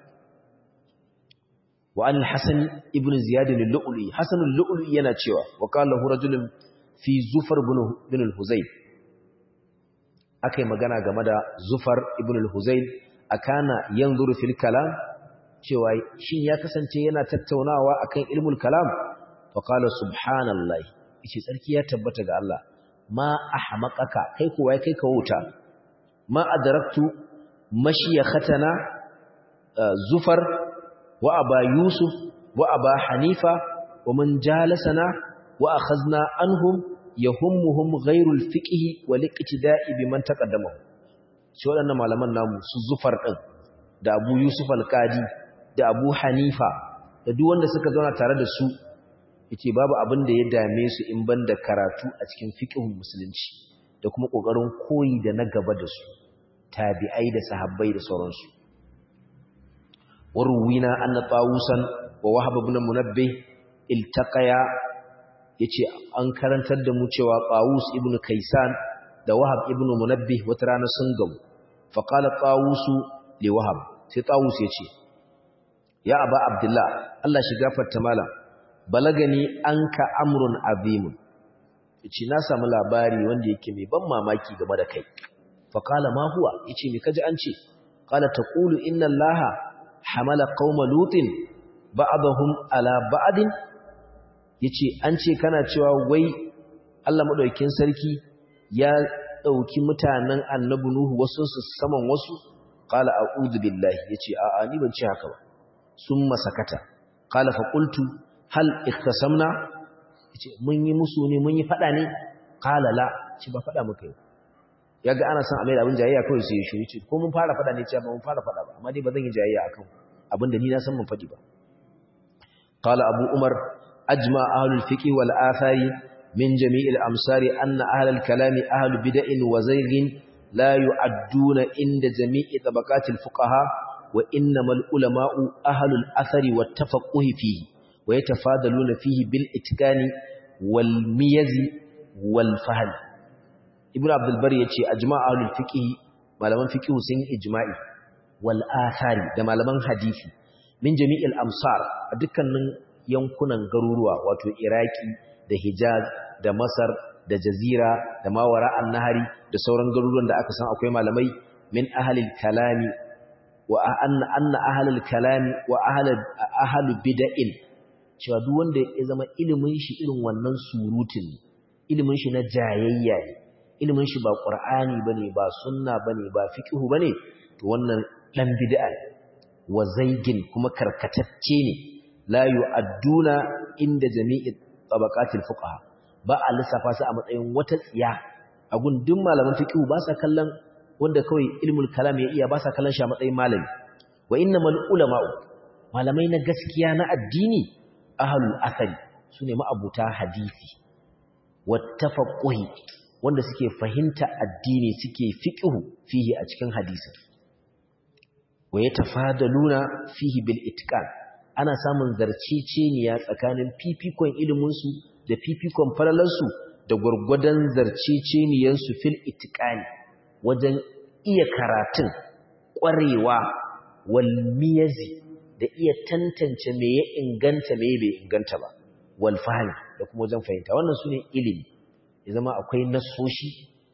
wa an hasan ibn ziyad al-lu'li hasan al-lu'li yana cewa wa qala hu rajulun fi zufar ibn al-huzayl akai magana game da zufar ibn al-huzayl akana yanzuru fil kalam cewa shin ya kasance yana tattaunawa akan ilmul kalam fa qala subhanallahi yace tsarki ya tabbata ga Allah ma ahmaqaka kai kuwa kai ka wuta ma adraktu mashiyakhatana zufar wa aba yusuf wa aba hanifa wa man jalasana wa akhadna anhum yahummuhum ghayrul fiqhi wal iqtida'i biman taqaddamahu shi waɗannan malaman namu su zufar ɗin da abu yusuf alƙadi da abu hanifa da duk wanda suka zauna tare da su yace babu abin da ya dame su in ban da karatu a cikin fiqhun musulunci da kuma ƙoƙarin koyi da na gaba da su tabi'ai da sahabbai da sauransu warwina anna tawusan wa wahab ibn munabbih iltaqaya yace an karantar da mu cewa tawus ibn kaisan da wahab ibn munabbih wata rana sun gamu faqala tawusu li wahab sai tawus yace ya aba abdullah Allah shi gafarta malam balagani anka amrun azim yace na samu labari wanda yake mai ban mamaki game da kai faqala ma huwa yace me kaji an ce qala taqulu inna allaha hamala qauma lutin ba'dahum ala ba'din yace an ce kana cewa wai Allah madaukakin sarki ya ɗauki mutanen annabi Nuhu wasu su saman wasu qala a'udhu billahi yace a'a ni ban ce haka ba summa sakata qala fa qultu hal ikhtasamna yace mun yi musu ne mun yi fada ne qala la ci ba fada muka yi yaga ana son a mai abin jayayya kawai sai ya shiru ce ko mun fara fada ne ce ba mun fara fada ba amma dai ba zan yi jayayya akan abin da ni na san mun fadi ba qala abu umar ajma ahlul fiqh wal athari من جميع الأمصار أن أهل الكلام أهل بدء وزيغ لا يعدون عند جميع طبقات الفقهاء وإنما العلماء أهل الأثر والتفقه فيه ويتفاضلون فيه بالإتكان والميز والفهم ابن عبد البر يتي أجماع أهل الفقه malaman fiqh sun ijma'i wal athari da malaman hadisi min jami'il amsar a dukkanin yankunan garuruwa wato iraki da hijaz da masar da jazira da mawara an-nahari da sauran garuruwan da aka san akwai malamai min ahlil kalami wa anna anna ahlul kalami wa ahlul ahlul bid'in cewa duk wanda ya zama ilimin shi irin wannan surutun ilimin shi na jayayya ne ilimin shi ba qur'ani bane ba sunna bane ba fiqhu bane to wannan dan bid'a wa zaigin kuma karkatacce ne la yu'adduna inda jami'i tabaqatil fuqaha ba a lissafa su a matsayin wata tsiya a gundun malaman fiqhu ba sa kallon wanda kawai ilmul kalam ya iya ba sa kallon shi a matsayin malami wa innamal ulama'u malamai na gaskiya na addini ahlul athari sune ma'abuta hadisi wattafaqquhi wanda suke fahimta addini suke fiqhu fihi a cikin hadisi wa yatafadaluna fihi bil itqan ana samun zarceceniya tsakanin fifikon ilimin su da fifikon falalar su da gurgurdan zarceceniyan su fil itqani wajen iya karatun ƙwarewa wal miyazi da iya tantance me ya inganta me bai inganta ba wal fahmi da kuma wajen fahimta wannan sune ilimi ya zama akwai nasoshi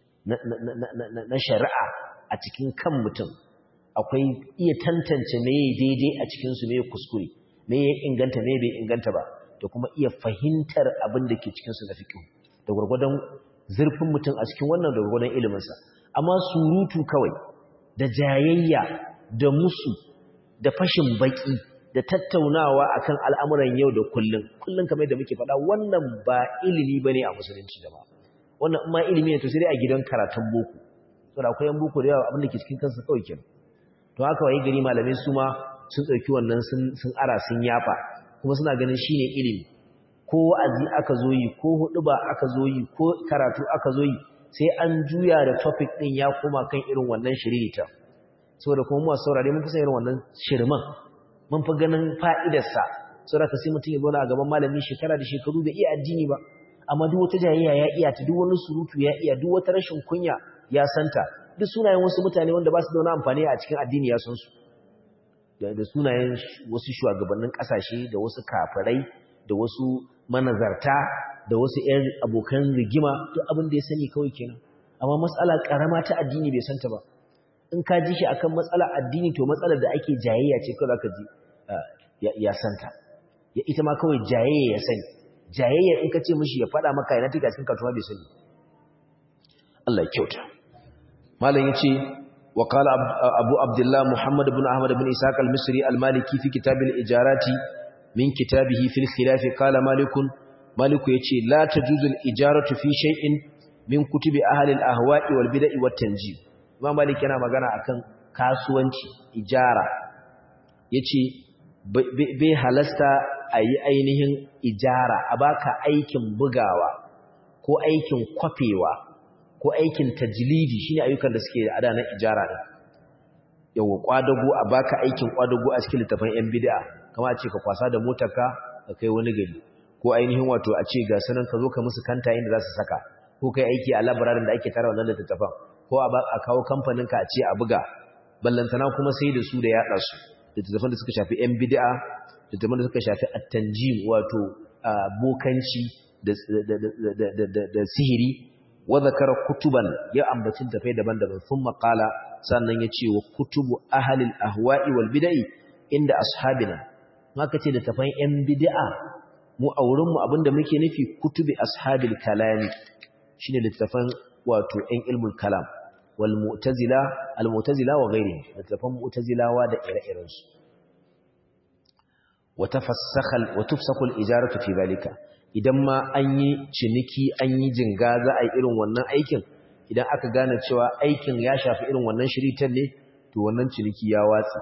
na shari'a a cikin kan mutum akwai iya tantance me ya daidai a cikin su me ya kuskure me ya inganta me bai inganta ba da kuma iya fahimtar abin da ke cikin su na fiqh da gurgurdan zurfin mutum a cikin wannan da gurgurdan ilimin sa amma surutu kawai da jayayya da musu da fashin baki da tattaunawa akan al'amuran yau da kullun kullun kamar da muke faɗa wannan ba ilimi bane a musulunci da ba wannan in ma ilimi ne to sai dai a gidan karatun boko saboda akwai yan boko da yawa abin da ke cikin kansa kawai kenan to haka wai gari malamai su ma sun ɗauki wannan sun ara sun yafa kuma suna ganin shine ilimi ko wa'azi aka zo yi ko huɗuba aka zo yi ko karatu aka zo yi sai an juya da topic ɗin ya koma kan irin wannan shiririta saboda kuma mu saurare mun fi san irin wannan shirman mun fi ganin fa'idarsa saboda ka sai mutum ya zo a gaban malami shekara da shekaru bai iya addini ba amma duk wata jayayya ya iya ta duk wani surutu ya iya duk wata rashin kunya ya santa duk sunayen wasu mutane wanda ba su da wani amfani a cikin addini ya san su da sunayen wasu shugabannin kasashe da wasu kafirai da wasu manazarta da wasu ƴan abokan rigima duk abin da ya sani kawai kenan amma matsala karama ta addini bai santa ba in ka ji shi akan matsala addini to matsalar da ake jayayya ce kawai zaka ji ya santa ya ita ma kawai jayayya ya sani jayayya in ka ce mishi ya faɗa maka yana tuka cikin katuwa bai sani Allah ya kyauta malam yace wa qala abu abdullah muhammad ibn ahmad ibn ishaq al-misri al-maliki fi kitab al-ijarat min kitabihi fil khilaf qala malikun maliku yace la tajuzu al-ijaratu fi shay'in min kutubi ahli al-ahwa'i wal bid'i wat tanjim imam malik yana magana akan kasuwanci ijara yace bai halasta ayi ainihin ijara a baka aikin bugawa ko aikin kwafewa ko aikin tajlidi shine ayyukan da suke ada na ijara din yawa kwadago a baka aikin kwadago a cikin littafin yan bid'a kamar a ce ka kwasa da motarka ka kai wani gari ko ainihin wato a ce ga sanan ka zo ka musu kanta inda za su saka ko kai aiki a labararin da ake tara wannan littafin ko a kawo kamfanin ka a ce a buga ballantana kuma sai da su da yaɗa su littafin da suka shafi yan bid'a littafin da suka shafi at-tanjim wato bokanci da sihiri wa zakara kutuban ya ambaci tafai daban-daban sun makala sannan ya ce wa kutubu ahalil ahwa'i wal bid'i inda ashabina maka ce da tafan yan bid'a mu a wurin mu abinda muke nufi kutubi ashabil kalami shine littafan wato yan ilmul kalam wal mu'tazila al mu'tazila wa ghairihi littafan mu'tazilawa da ire-iren su wa tafassakha wa tufsaku al ijaratu fi zalika idan ma an yi ciniki an yi jinga za a yi irin wannan aikin idan aka gane cewa aikin ya shafi irin wannan shiritan ne to wannan ciniki ya watsi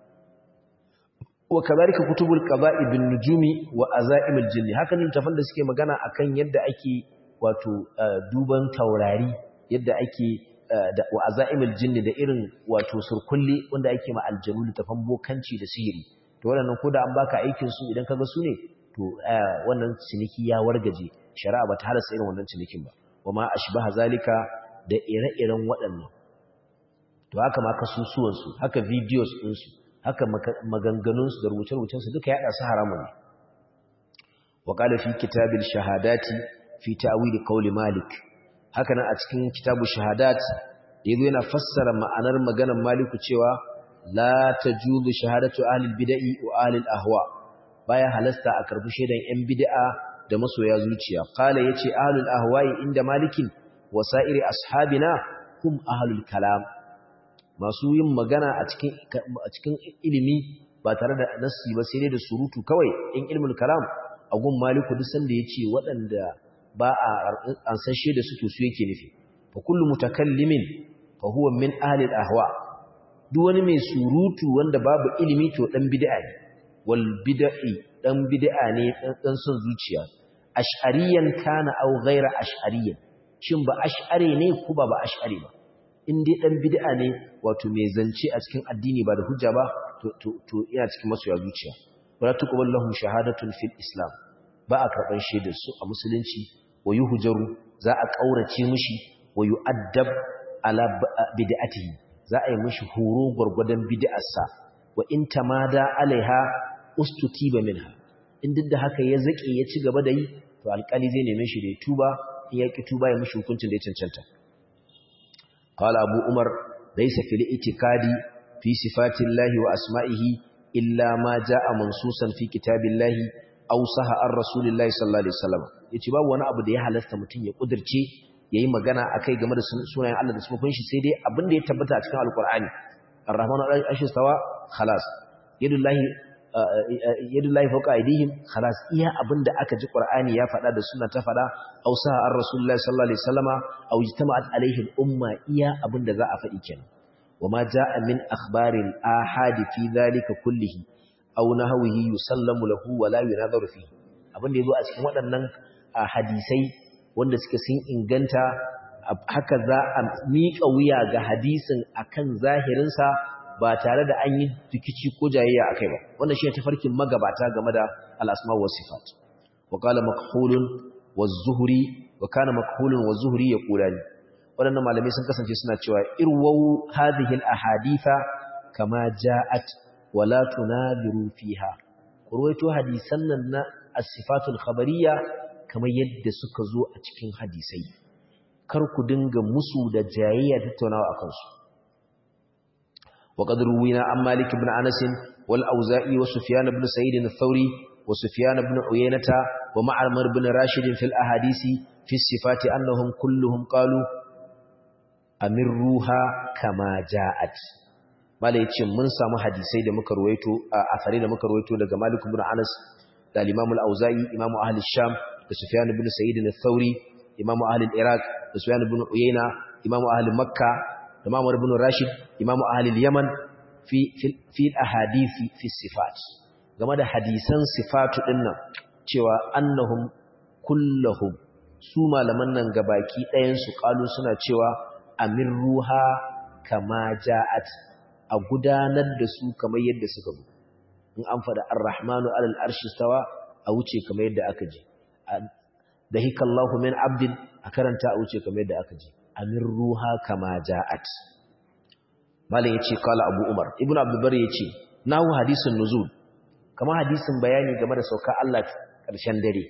wa kadhalika kutubul qada'i bin nujumi wa azaimul jinni haka ne tafan da suke magana akan yadda ake wato duban taurari yadda ake da wa azaimul jinni da irin wato surkulli wanda ake ma aljanu tafan bokanci da sihiri to wannan ko da an baka aikin su idan kaga su ne to wannan ciniki ya wargaje shari'a bata halasta irin wannan cinikin ba wama ashbaha zalika da ire-iren waɗannan to haka ma kasusuwan su haka videos din su haka maganganun su da rubuce-rubucen su duka yada su haramun ne wa qala fi kitabil shahadati fi ta'wil qawli malik haka nan a cikin kitabu shahadat yazo yana fassara ma'anar maganar maliku cewa la tajuzu shahadatu ahli bid'i wa ahli ahwa baya halasta a karbi shaidan yan bid'a da masoya zuciya qala yace ahlul ahwa'i inda malikin wasa'iri ashabina hum ahlul kalam masu yin magana a cikin a cikin ilimi ba tare da nassi ba sai dai da surutu kawai in ilmul kalam a gun maliku duk sanda yace waɗanda ba a an san shaida su to su yake nufi fa kullu mutakallimin fa huwa min ahli ahwa duk wani mai surutu wanda babu ilimi to dan bid'a ne wal bid'i dan bid'a ne dan son zuciya ash'ariyan kana aw ghayra ash'ariyan shin ba ash'ari ne ko ba ba ash'ari ba in dai dan bid'a ne wato mai zance a cikin addini ba da hujja ba to to to ina cikin masoya zuciya wala tuqbal lahum shahadatun fil islam ba a karban shaidar su a musulunci wa yuhjaru za a kaurace mishi wa yu'addab ala bid'atihi za a yi mishi horo gurgudan bid'arsa wa in tamada alaiha ustutiba minha in duk da haka ya zake ya ci gaba da yi to alƙali zai neme shi da ya tuba in ya ki tuba ya mishi hukuncin da ya cancanta qala abu umar laysa fil itikadi fi sifatillahi wa asma'ihi illa ma jaa mansusan fi kitabillahi aw saha ar rasulillahi sallallahu alaihi wasallam yace babu wani abu da ya halasta mutun ya kudirce yayi magana akai game da sunayen Allah da sifofin shi sai dai abin da ya tabbata a cikin alqur'ani ar-rahman al-arshi stawa khalas yadullahi yadullahi fawqa aydihim khalas iya abinda aka ji qur'ani ya faɗa da sunna ta faɗa aw sa ar rasulullahi sallallahu alaihi wasallama aw ijtama'at alaihi al-umma iya abinda za a faɗi kenan wama jaa min akhbaril ahad fi dhalika kullihi aw nahwihi yusallamu lahu wa la yunadharu fihi abinda yazo a cikin waɗannan hadisai wanda suke sun inganta haka za a miƙa wuya ga hadisin akan zahirinsa ba tare da an yi rikici ko jayayya akai ba wannan shi ne tafarkin magabata game da al-asma wa sifat wa qala makhulun wa zuhri wa kana makhulun wa zuhri yaqulani wadannan malamai sun kasance suna cewa irwau hadhihi al-ahaditha kama ja'at wa la tunadiru fiha kurwaito hadisan nan na as-sifatul khabariyya kamar yadda suka zo a cikin hadisai kar ku dinga musu da jayayya tattaunawa akan su وقد روينا عن مالك بن أنس والأوزائي وسفيان بن سعيد الثوري وسفيان بن عيينة ومعمر بن راشد في الأحاديث في الصفات أنهم كلهم قالوا أمروها كما جاءت mala yace mun samu hadisai da muka ruwaito a asari da muka ruwaito daga Malik ibn Anas da Imam al-Auza'i Imam Ahli Sham da Sufyan ibn Sa'id al-Thawri Imam Ahli Iraq da Sufyan ibn Uyayna Imam Ahli Makkah da Mamar ibn Rashid Imam Ahli Yaman fi fi ahadith fi sifat game da hadisan sifatu dinnan cewa annahum kulluhum su malaman nan gabaki ɗayan su kalu suna cewa amirruha kama ja'at a gudanar da su kamar yadda suka zo in an fada ar-rahmanu alal arshi stawa a wuce kamar yadda aka ji da hikallahu min abdin a karanta a wuce kamar yadda aka ji amin ruha kama ja'at malam yace kala abu umar ibnu abdulbar yace nahu hadisin nuzul kama hadisin bayani game da sauka Allah karshen dare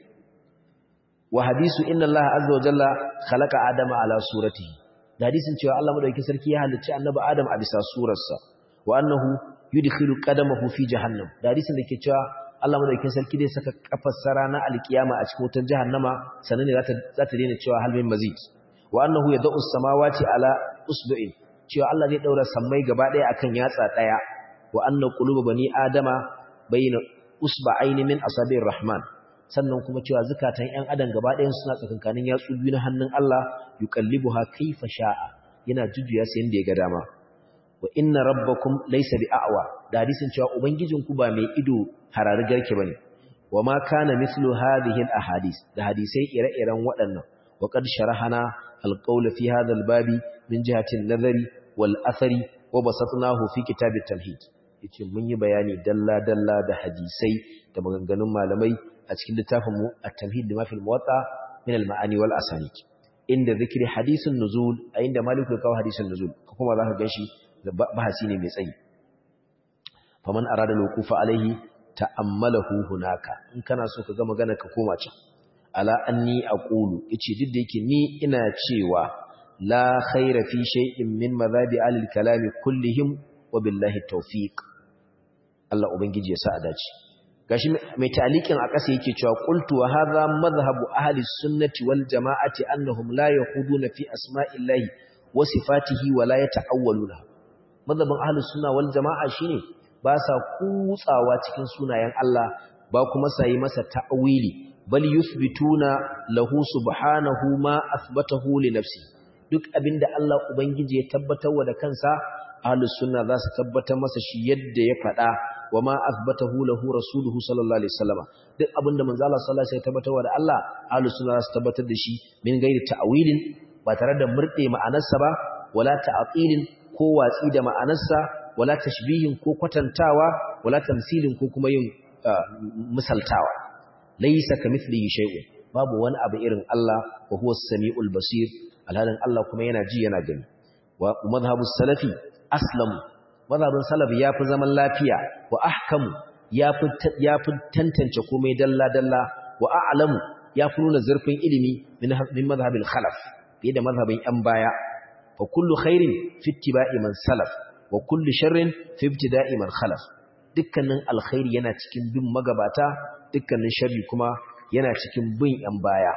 wa hadisu inna Allah azza wa jalla khalaqa adama ala suratihi da hadisin cewa Allah madaukakin sarki ya halicci annabi Adam a bisa surarsa wa annahu yudkhilu qadamahu fi jahannam da hadisin da ke cewa Allah madaukakin sarki zai saka kafar sara na alkiyama a cikin wutar jahannama sanan ne zata zata daina cewa hal min mazid wa annahu yad'u samawati ala usbu'in cewa Allah zai daura sammai gaba daya akan yatsa daya wa anna quluba bani adama bayna usba'ain min asabi'ir rahman sannan kuma cewa zukatan ƴan adam gaba ɗayan suna tsakankanin yatsu biyu na hannun Allah yuqallibuha kaifa sha'a yana jujjuya sai yanda ya ga dama wa inna rabbakum laysa bi'awa da hadisin cewa ubangijinku ba mai ido harari garke bane wa ma kana mithlu hadhihi al-ahadith da hadisai ire-iren waɗannan wa qad sharahana al-qawl fi hadha al-babi min jihati an-nazari wal athari wa basatnahu fi kitab at-tauhid yace mun yi bayani dalla dalla da hadisai da maganganun malamai a cikin littafin mu at-tamhid lima fil muwatta min al-ma'ani wal asanid inda zikri hadisin nuzul a inda maliku ya kawo hadisin nuzul kuma zaka ganshi da bahasi ne mai tsayi faman arada lukufa alaihi ta'ammalahu hunaka in kana so ka ga magana ka koma can ala anni aqulu yace duk da yake ni ina cewa la khaira fi shay'in min madhabi alil kalami kullihim wa billahi tawfiq Allah ubangiji ya sa a dace gashi mai talikin a ƙasa yake cewa qultu wa hadha madhhabu ahli sunnati wal jama'ati annahum la yakhuduna fi asma'illahi wa sifatihi wa la yata'awwaluna madhabin ahli sunna wal jama'a shine ba sa kutsawa cikin sunayen Allah ba kuma sai masa ta'wili bal yuthbituna lahu subhanahu ma athbatahu li nafsi duk abinda Allah ubangiji ya tabbatar wa da kansa ahli sunna za su tabbatar masa shi yadda ya faɗa wa ma athbatahu lahu rasuluhu sallallahu alaihi wasallam duk abinda manzo Allah sallallahu alaihi wasallam ya tabbatar da Allah ahli sunna za su tabbatar da shi min gairi ta'wilin ba tare da murde ma'anarsa ba wala ta'tilin ko watsi da ma'anarsa wala tashbihin ko kwatantawa wala tamsilin ko kuma yin misaltawa laysa kamithlihi shay'un babu wani abu irin Allah wa huwa as-sami'ul basir alhalin Allah kuma yana ji yana gani wa madhhabus salafi aslamu mazhabin salaf yafi zaman lafiya wa ahkamu yafi yafi tantance komai dalla dalla wa a'lamu yafi nuna zurfin ilimi min mazhabil khalaf fiye da mazhabin yan baya fa kullu khairin fi ittiba'i man salaf wa kullu sharrin fi ibtida'i man khalaf dukkanin alkhairi yana cikin bin magabata dukkanin sharri kuma yana cikin bin yan baya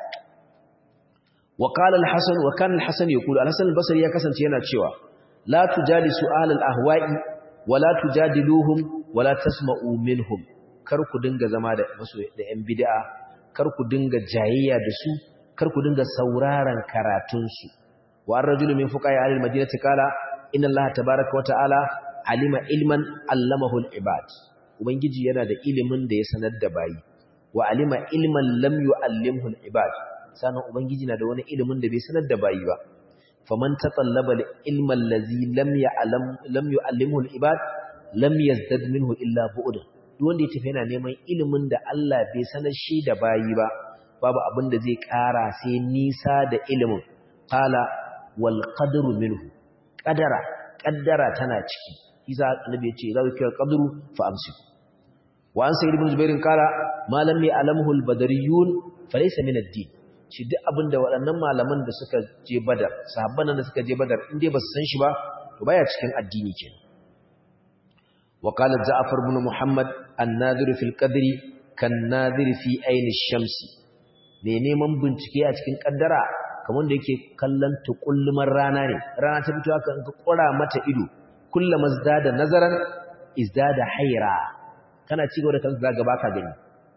wa qala al-hasan wa kana al-hasan yaqulu al-hasan al-basri ya kasance yana cewa la tujalisu ahlal ahwa'i wa la tujadiluhum wa la tasma'u minhum kar ku dinga zama da masu da yan bid'a kar ku dinga jayayya da su kar ku dinga sauraron karatun su wa ar-rajulu min fuqaha al-madinati qala inna allaha tabaaraka wa ta'ala alima ilman allamahu al-ibad ubangiji yana da ilimin da ya sanar da bayi wa alima ilman lam yu'allimhu al-ibad sanan ubangiji na da wani ilimin da bai sanar da bayi ba faman tatallaba al-ilma allazi lam ya'lam lam yu'allimhu al-ibad lam yazdad minhu illa bu'd duk wanda ya tafi yana neman ilimin da Allah bai sanar shi da bayi ba babu abin da zai ƙara sai nisa da ilimin qala wal qadru minhu qadara qaddara tana ciki isa annabi ya ce za ku kira qadru fa amsiku wa an sayyid ibn jubair qala ma lam ya'lamhu al-badariyun falaysa min ad-din shi duk abinda waɗannan malaman da suka je badar sahabban da suka je badar in dai ba su san shi ba to baya cikin addini kenan wa qala ja'far ibn muhammad an-nadhir fil qadri kan nadhir fi ayn ash-shamsi me neman bincike a cikin kaddara kamar da yake kallon tukullumar rana ne rana ta fito haka in ka kura mata ido kullama zdada nazaran izdada hayra kana ci gaba da kanka zaga baka gani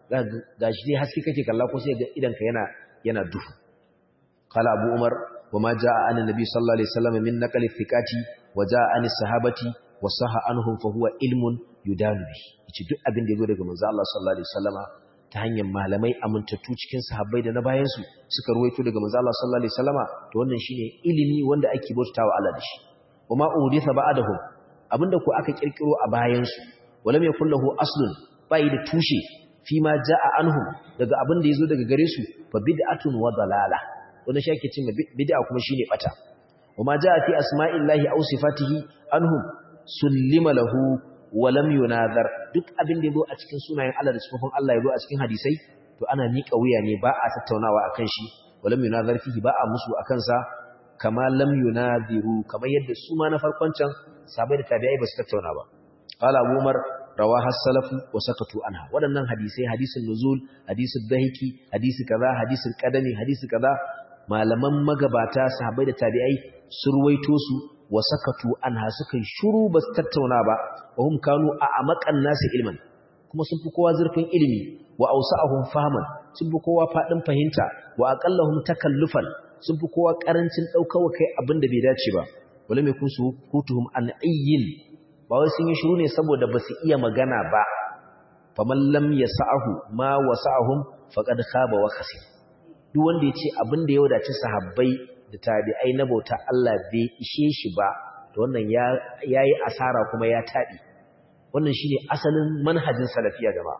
gashi dai haske kake kalla ko sai ga idan ka yana yana duhu qala abu umar wama jaa an nabi sallallahu alaihi wasallam min naqli thiqati wa jaa an sahabati wa saha anhum fa huwa ilmun yudanu bi yace duk abin da yazo daga manzo Allah sallallahu alaihi wasallama ta hanyar malamai amintattu cikin sahabbai da na bayan su suka ruwaito daga manzo Allah sallallahu alaihi wasallama to wannan shine ilimi wanda ake bautawa Allah da shi wama uditha ba'dahum abinda ko aka kirkiro a bayan su walam yakul lahu aslun bai da tushe fi ma jaa anhum daga abin da yazo daga gare su fa bid'atun wa dalala wannan shi ake cewa bid'a kuma shine bata wama jaa fi asma'illahi aw sifatihi anhum sullima lahu wa lam yunazar duk abin da yazo a cikin sunayen Allah da sifofin Allah yazo a cikin hadisai to ana miƙa wuya ne ba a tattaunawa akan shi wa lam yunazar fihi ba a musu akan sa kama lam yunaziru kamar yadda su ma na farkon can sabai da tabi'ai ba su tattauna ba qala abu umar rawaha as-salafu wa sakatu anha wadannan hadisai hadisin nuzul hadisin dahiki hadisi kaza hadisin qadami hadisi kaza malaman magabata sahabbai da tabi'ai sun ruwaito su wa sakatu anha suka shiru ba su tattauna ba wa hum kanu a amakan nasi ilman kuma sun fi kowa zurfin ilimi wa ausa'ahum fahman sun fi kowa fadin fahimta wa aqallahum takallufan sun fi kowa karancin daukawa kai abin da bai dace ba wala mai kunsu kutuhum an ayyin ba wai sun yi shiru ne saboda ba su iya magana ba faman lam yasa'ahu ma wasa'ahum faqad khaba wa khasir duk wanda ya ce abin da ya wadace sahabbai da tabi'ai na bauta Allah bai ishe shi ba to wannan ya yayi asara kuma ya taɗi wannan shine asalin manhajin salafiya gaba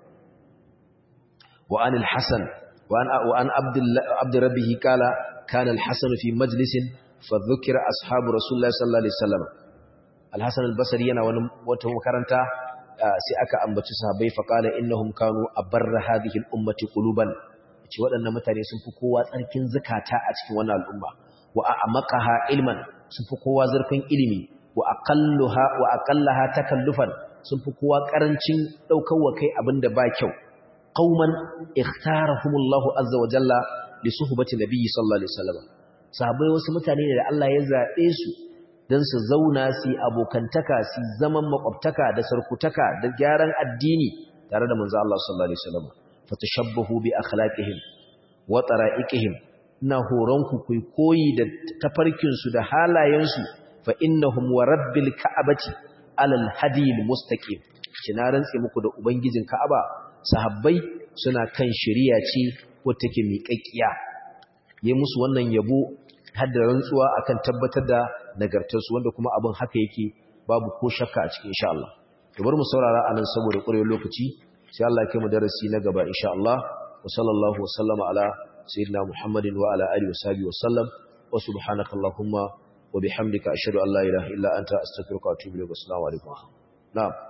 wa anil hasan wa an wa an abdullah abd rabbih kala kana al hasan fi majlisin fa dhukira ashabu rasulullah sallallahu alaihi wasallam al hasan al basri yana wani wata makaranta sai aka ambaci sahabbai fa qala innahum kanu abarra hadhihi al ummati quluban ce waɗannan mutane sun fi kowa tsarkin zakata a cikin wannan al'umma wa a'maqaha ilman sun fi kowa zurfin ilimi wa aqalluha wa aqallaha takallufan sun fi kowa karancin daukar wa kai abinda ba kyau qauman ikhtarahumullahu azza wa jalla li suhbati nabiyyi sallallahu alaihi wasallam sahabbai wasu mutane ne da Allah ya zabe su dan su zauna su abokantaka su zaman makwabtaka da sarkutaka da gyaran addini tare da manzo Allah sallallahu alaihi wasallam fatashabbahu bi akhlaqihim wa tara'iqihim ina horonku ku koyi da tafarkin su da halayen su fa innahum wa rabbil ka'abati alal hadil mustaqim kina rantse muku da ubangijin ka'aba sahabbai suna kan shari'a ce ko take miƙaƙiya yi musu wannan yabo har da rantsuwa akan tabbatar da nagartar su wanda kuma abin haka yake babu ko shakka a cikin insha Allah to bar mu saurara anan saboda ƙurewar lokaci sai Allah ya kai mu darasi na gaba insha Allah wa sallallahu wasallama ala sayyidina Muhammadin wa ala alihi wa sahbihi wa sallam wa subhanakallahumma wa bihamdika ashhadu an la ilaha illa anta astaghfiruka wa atubu ilayk assalamu alaikum na'am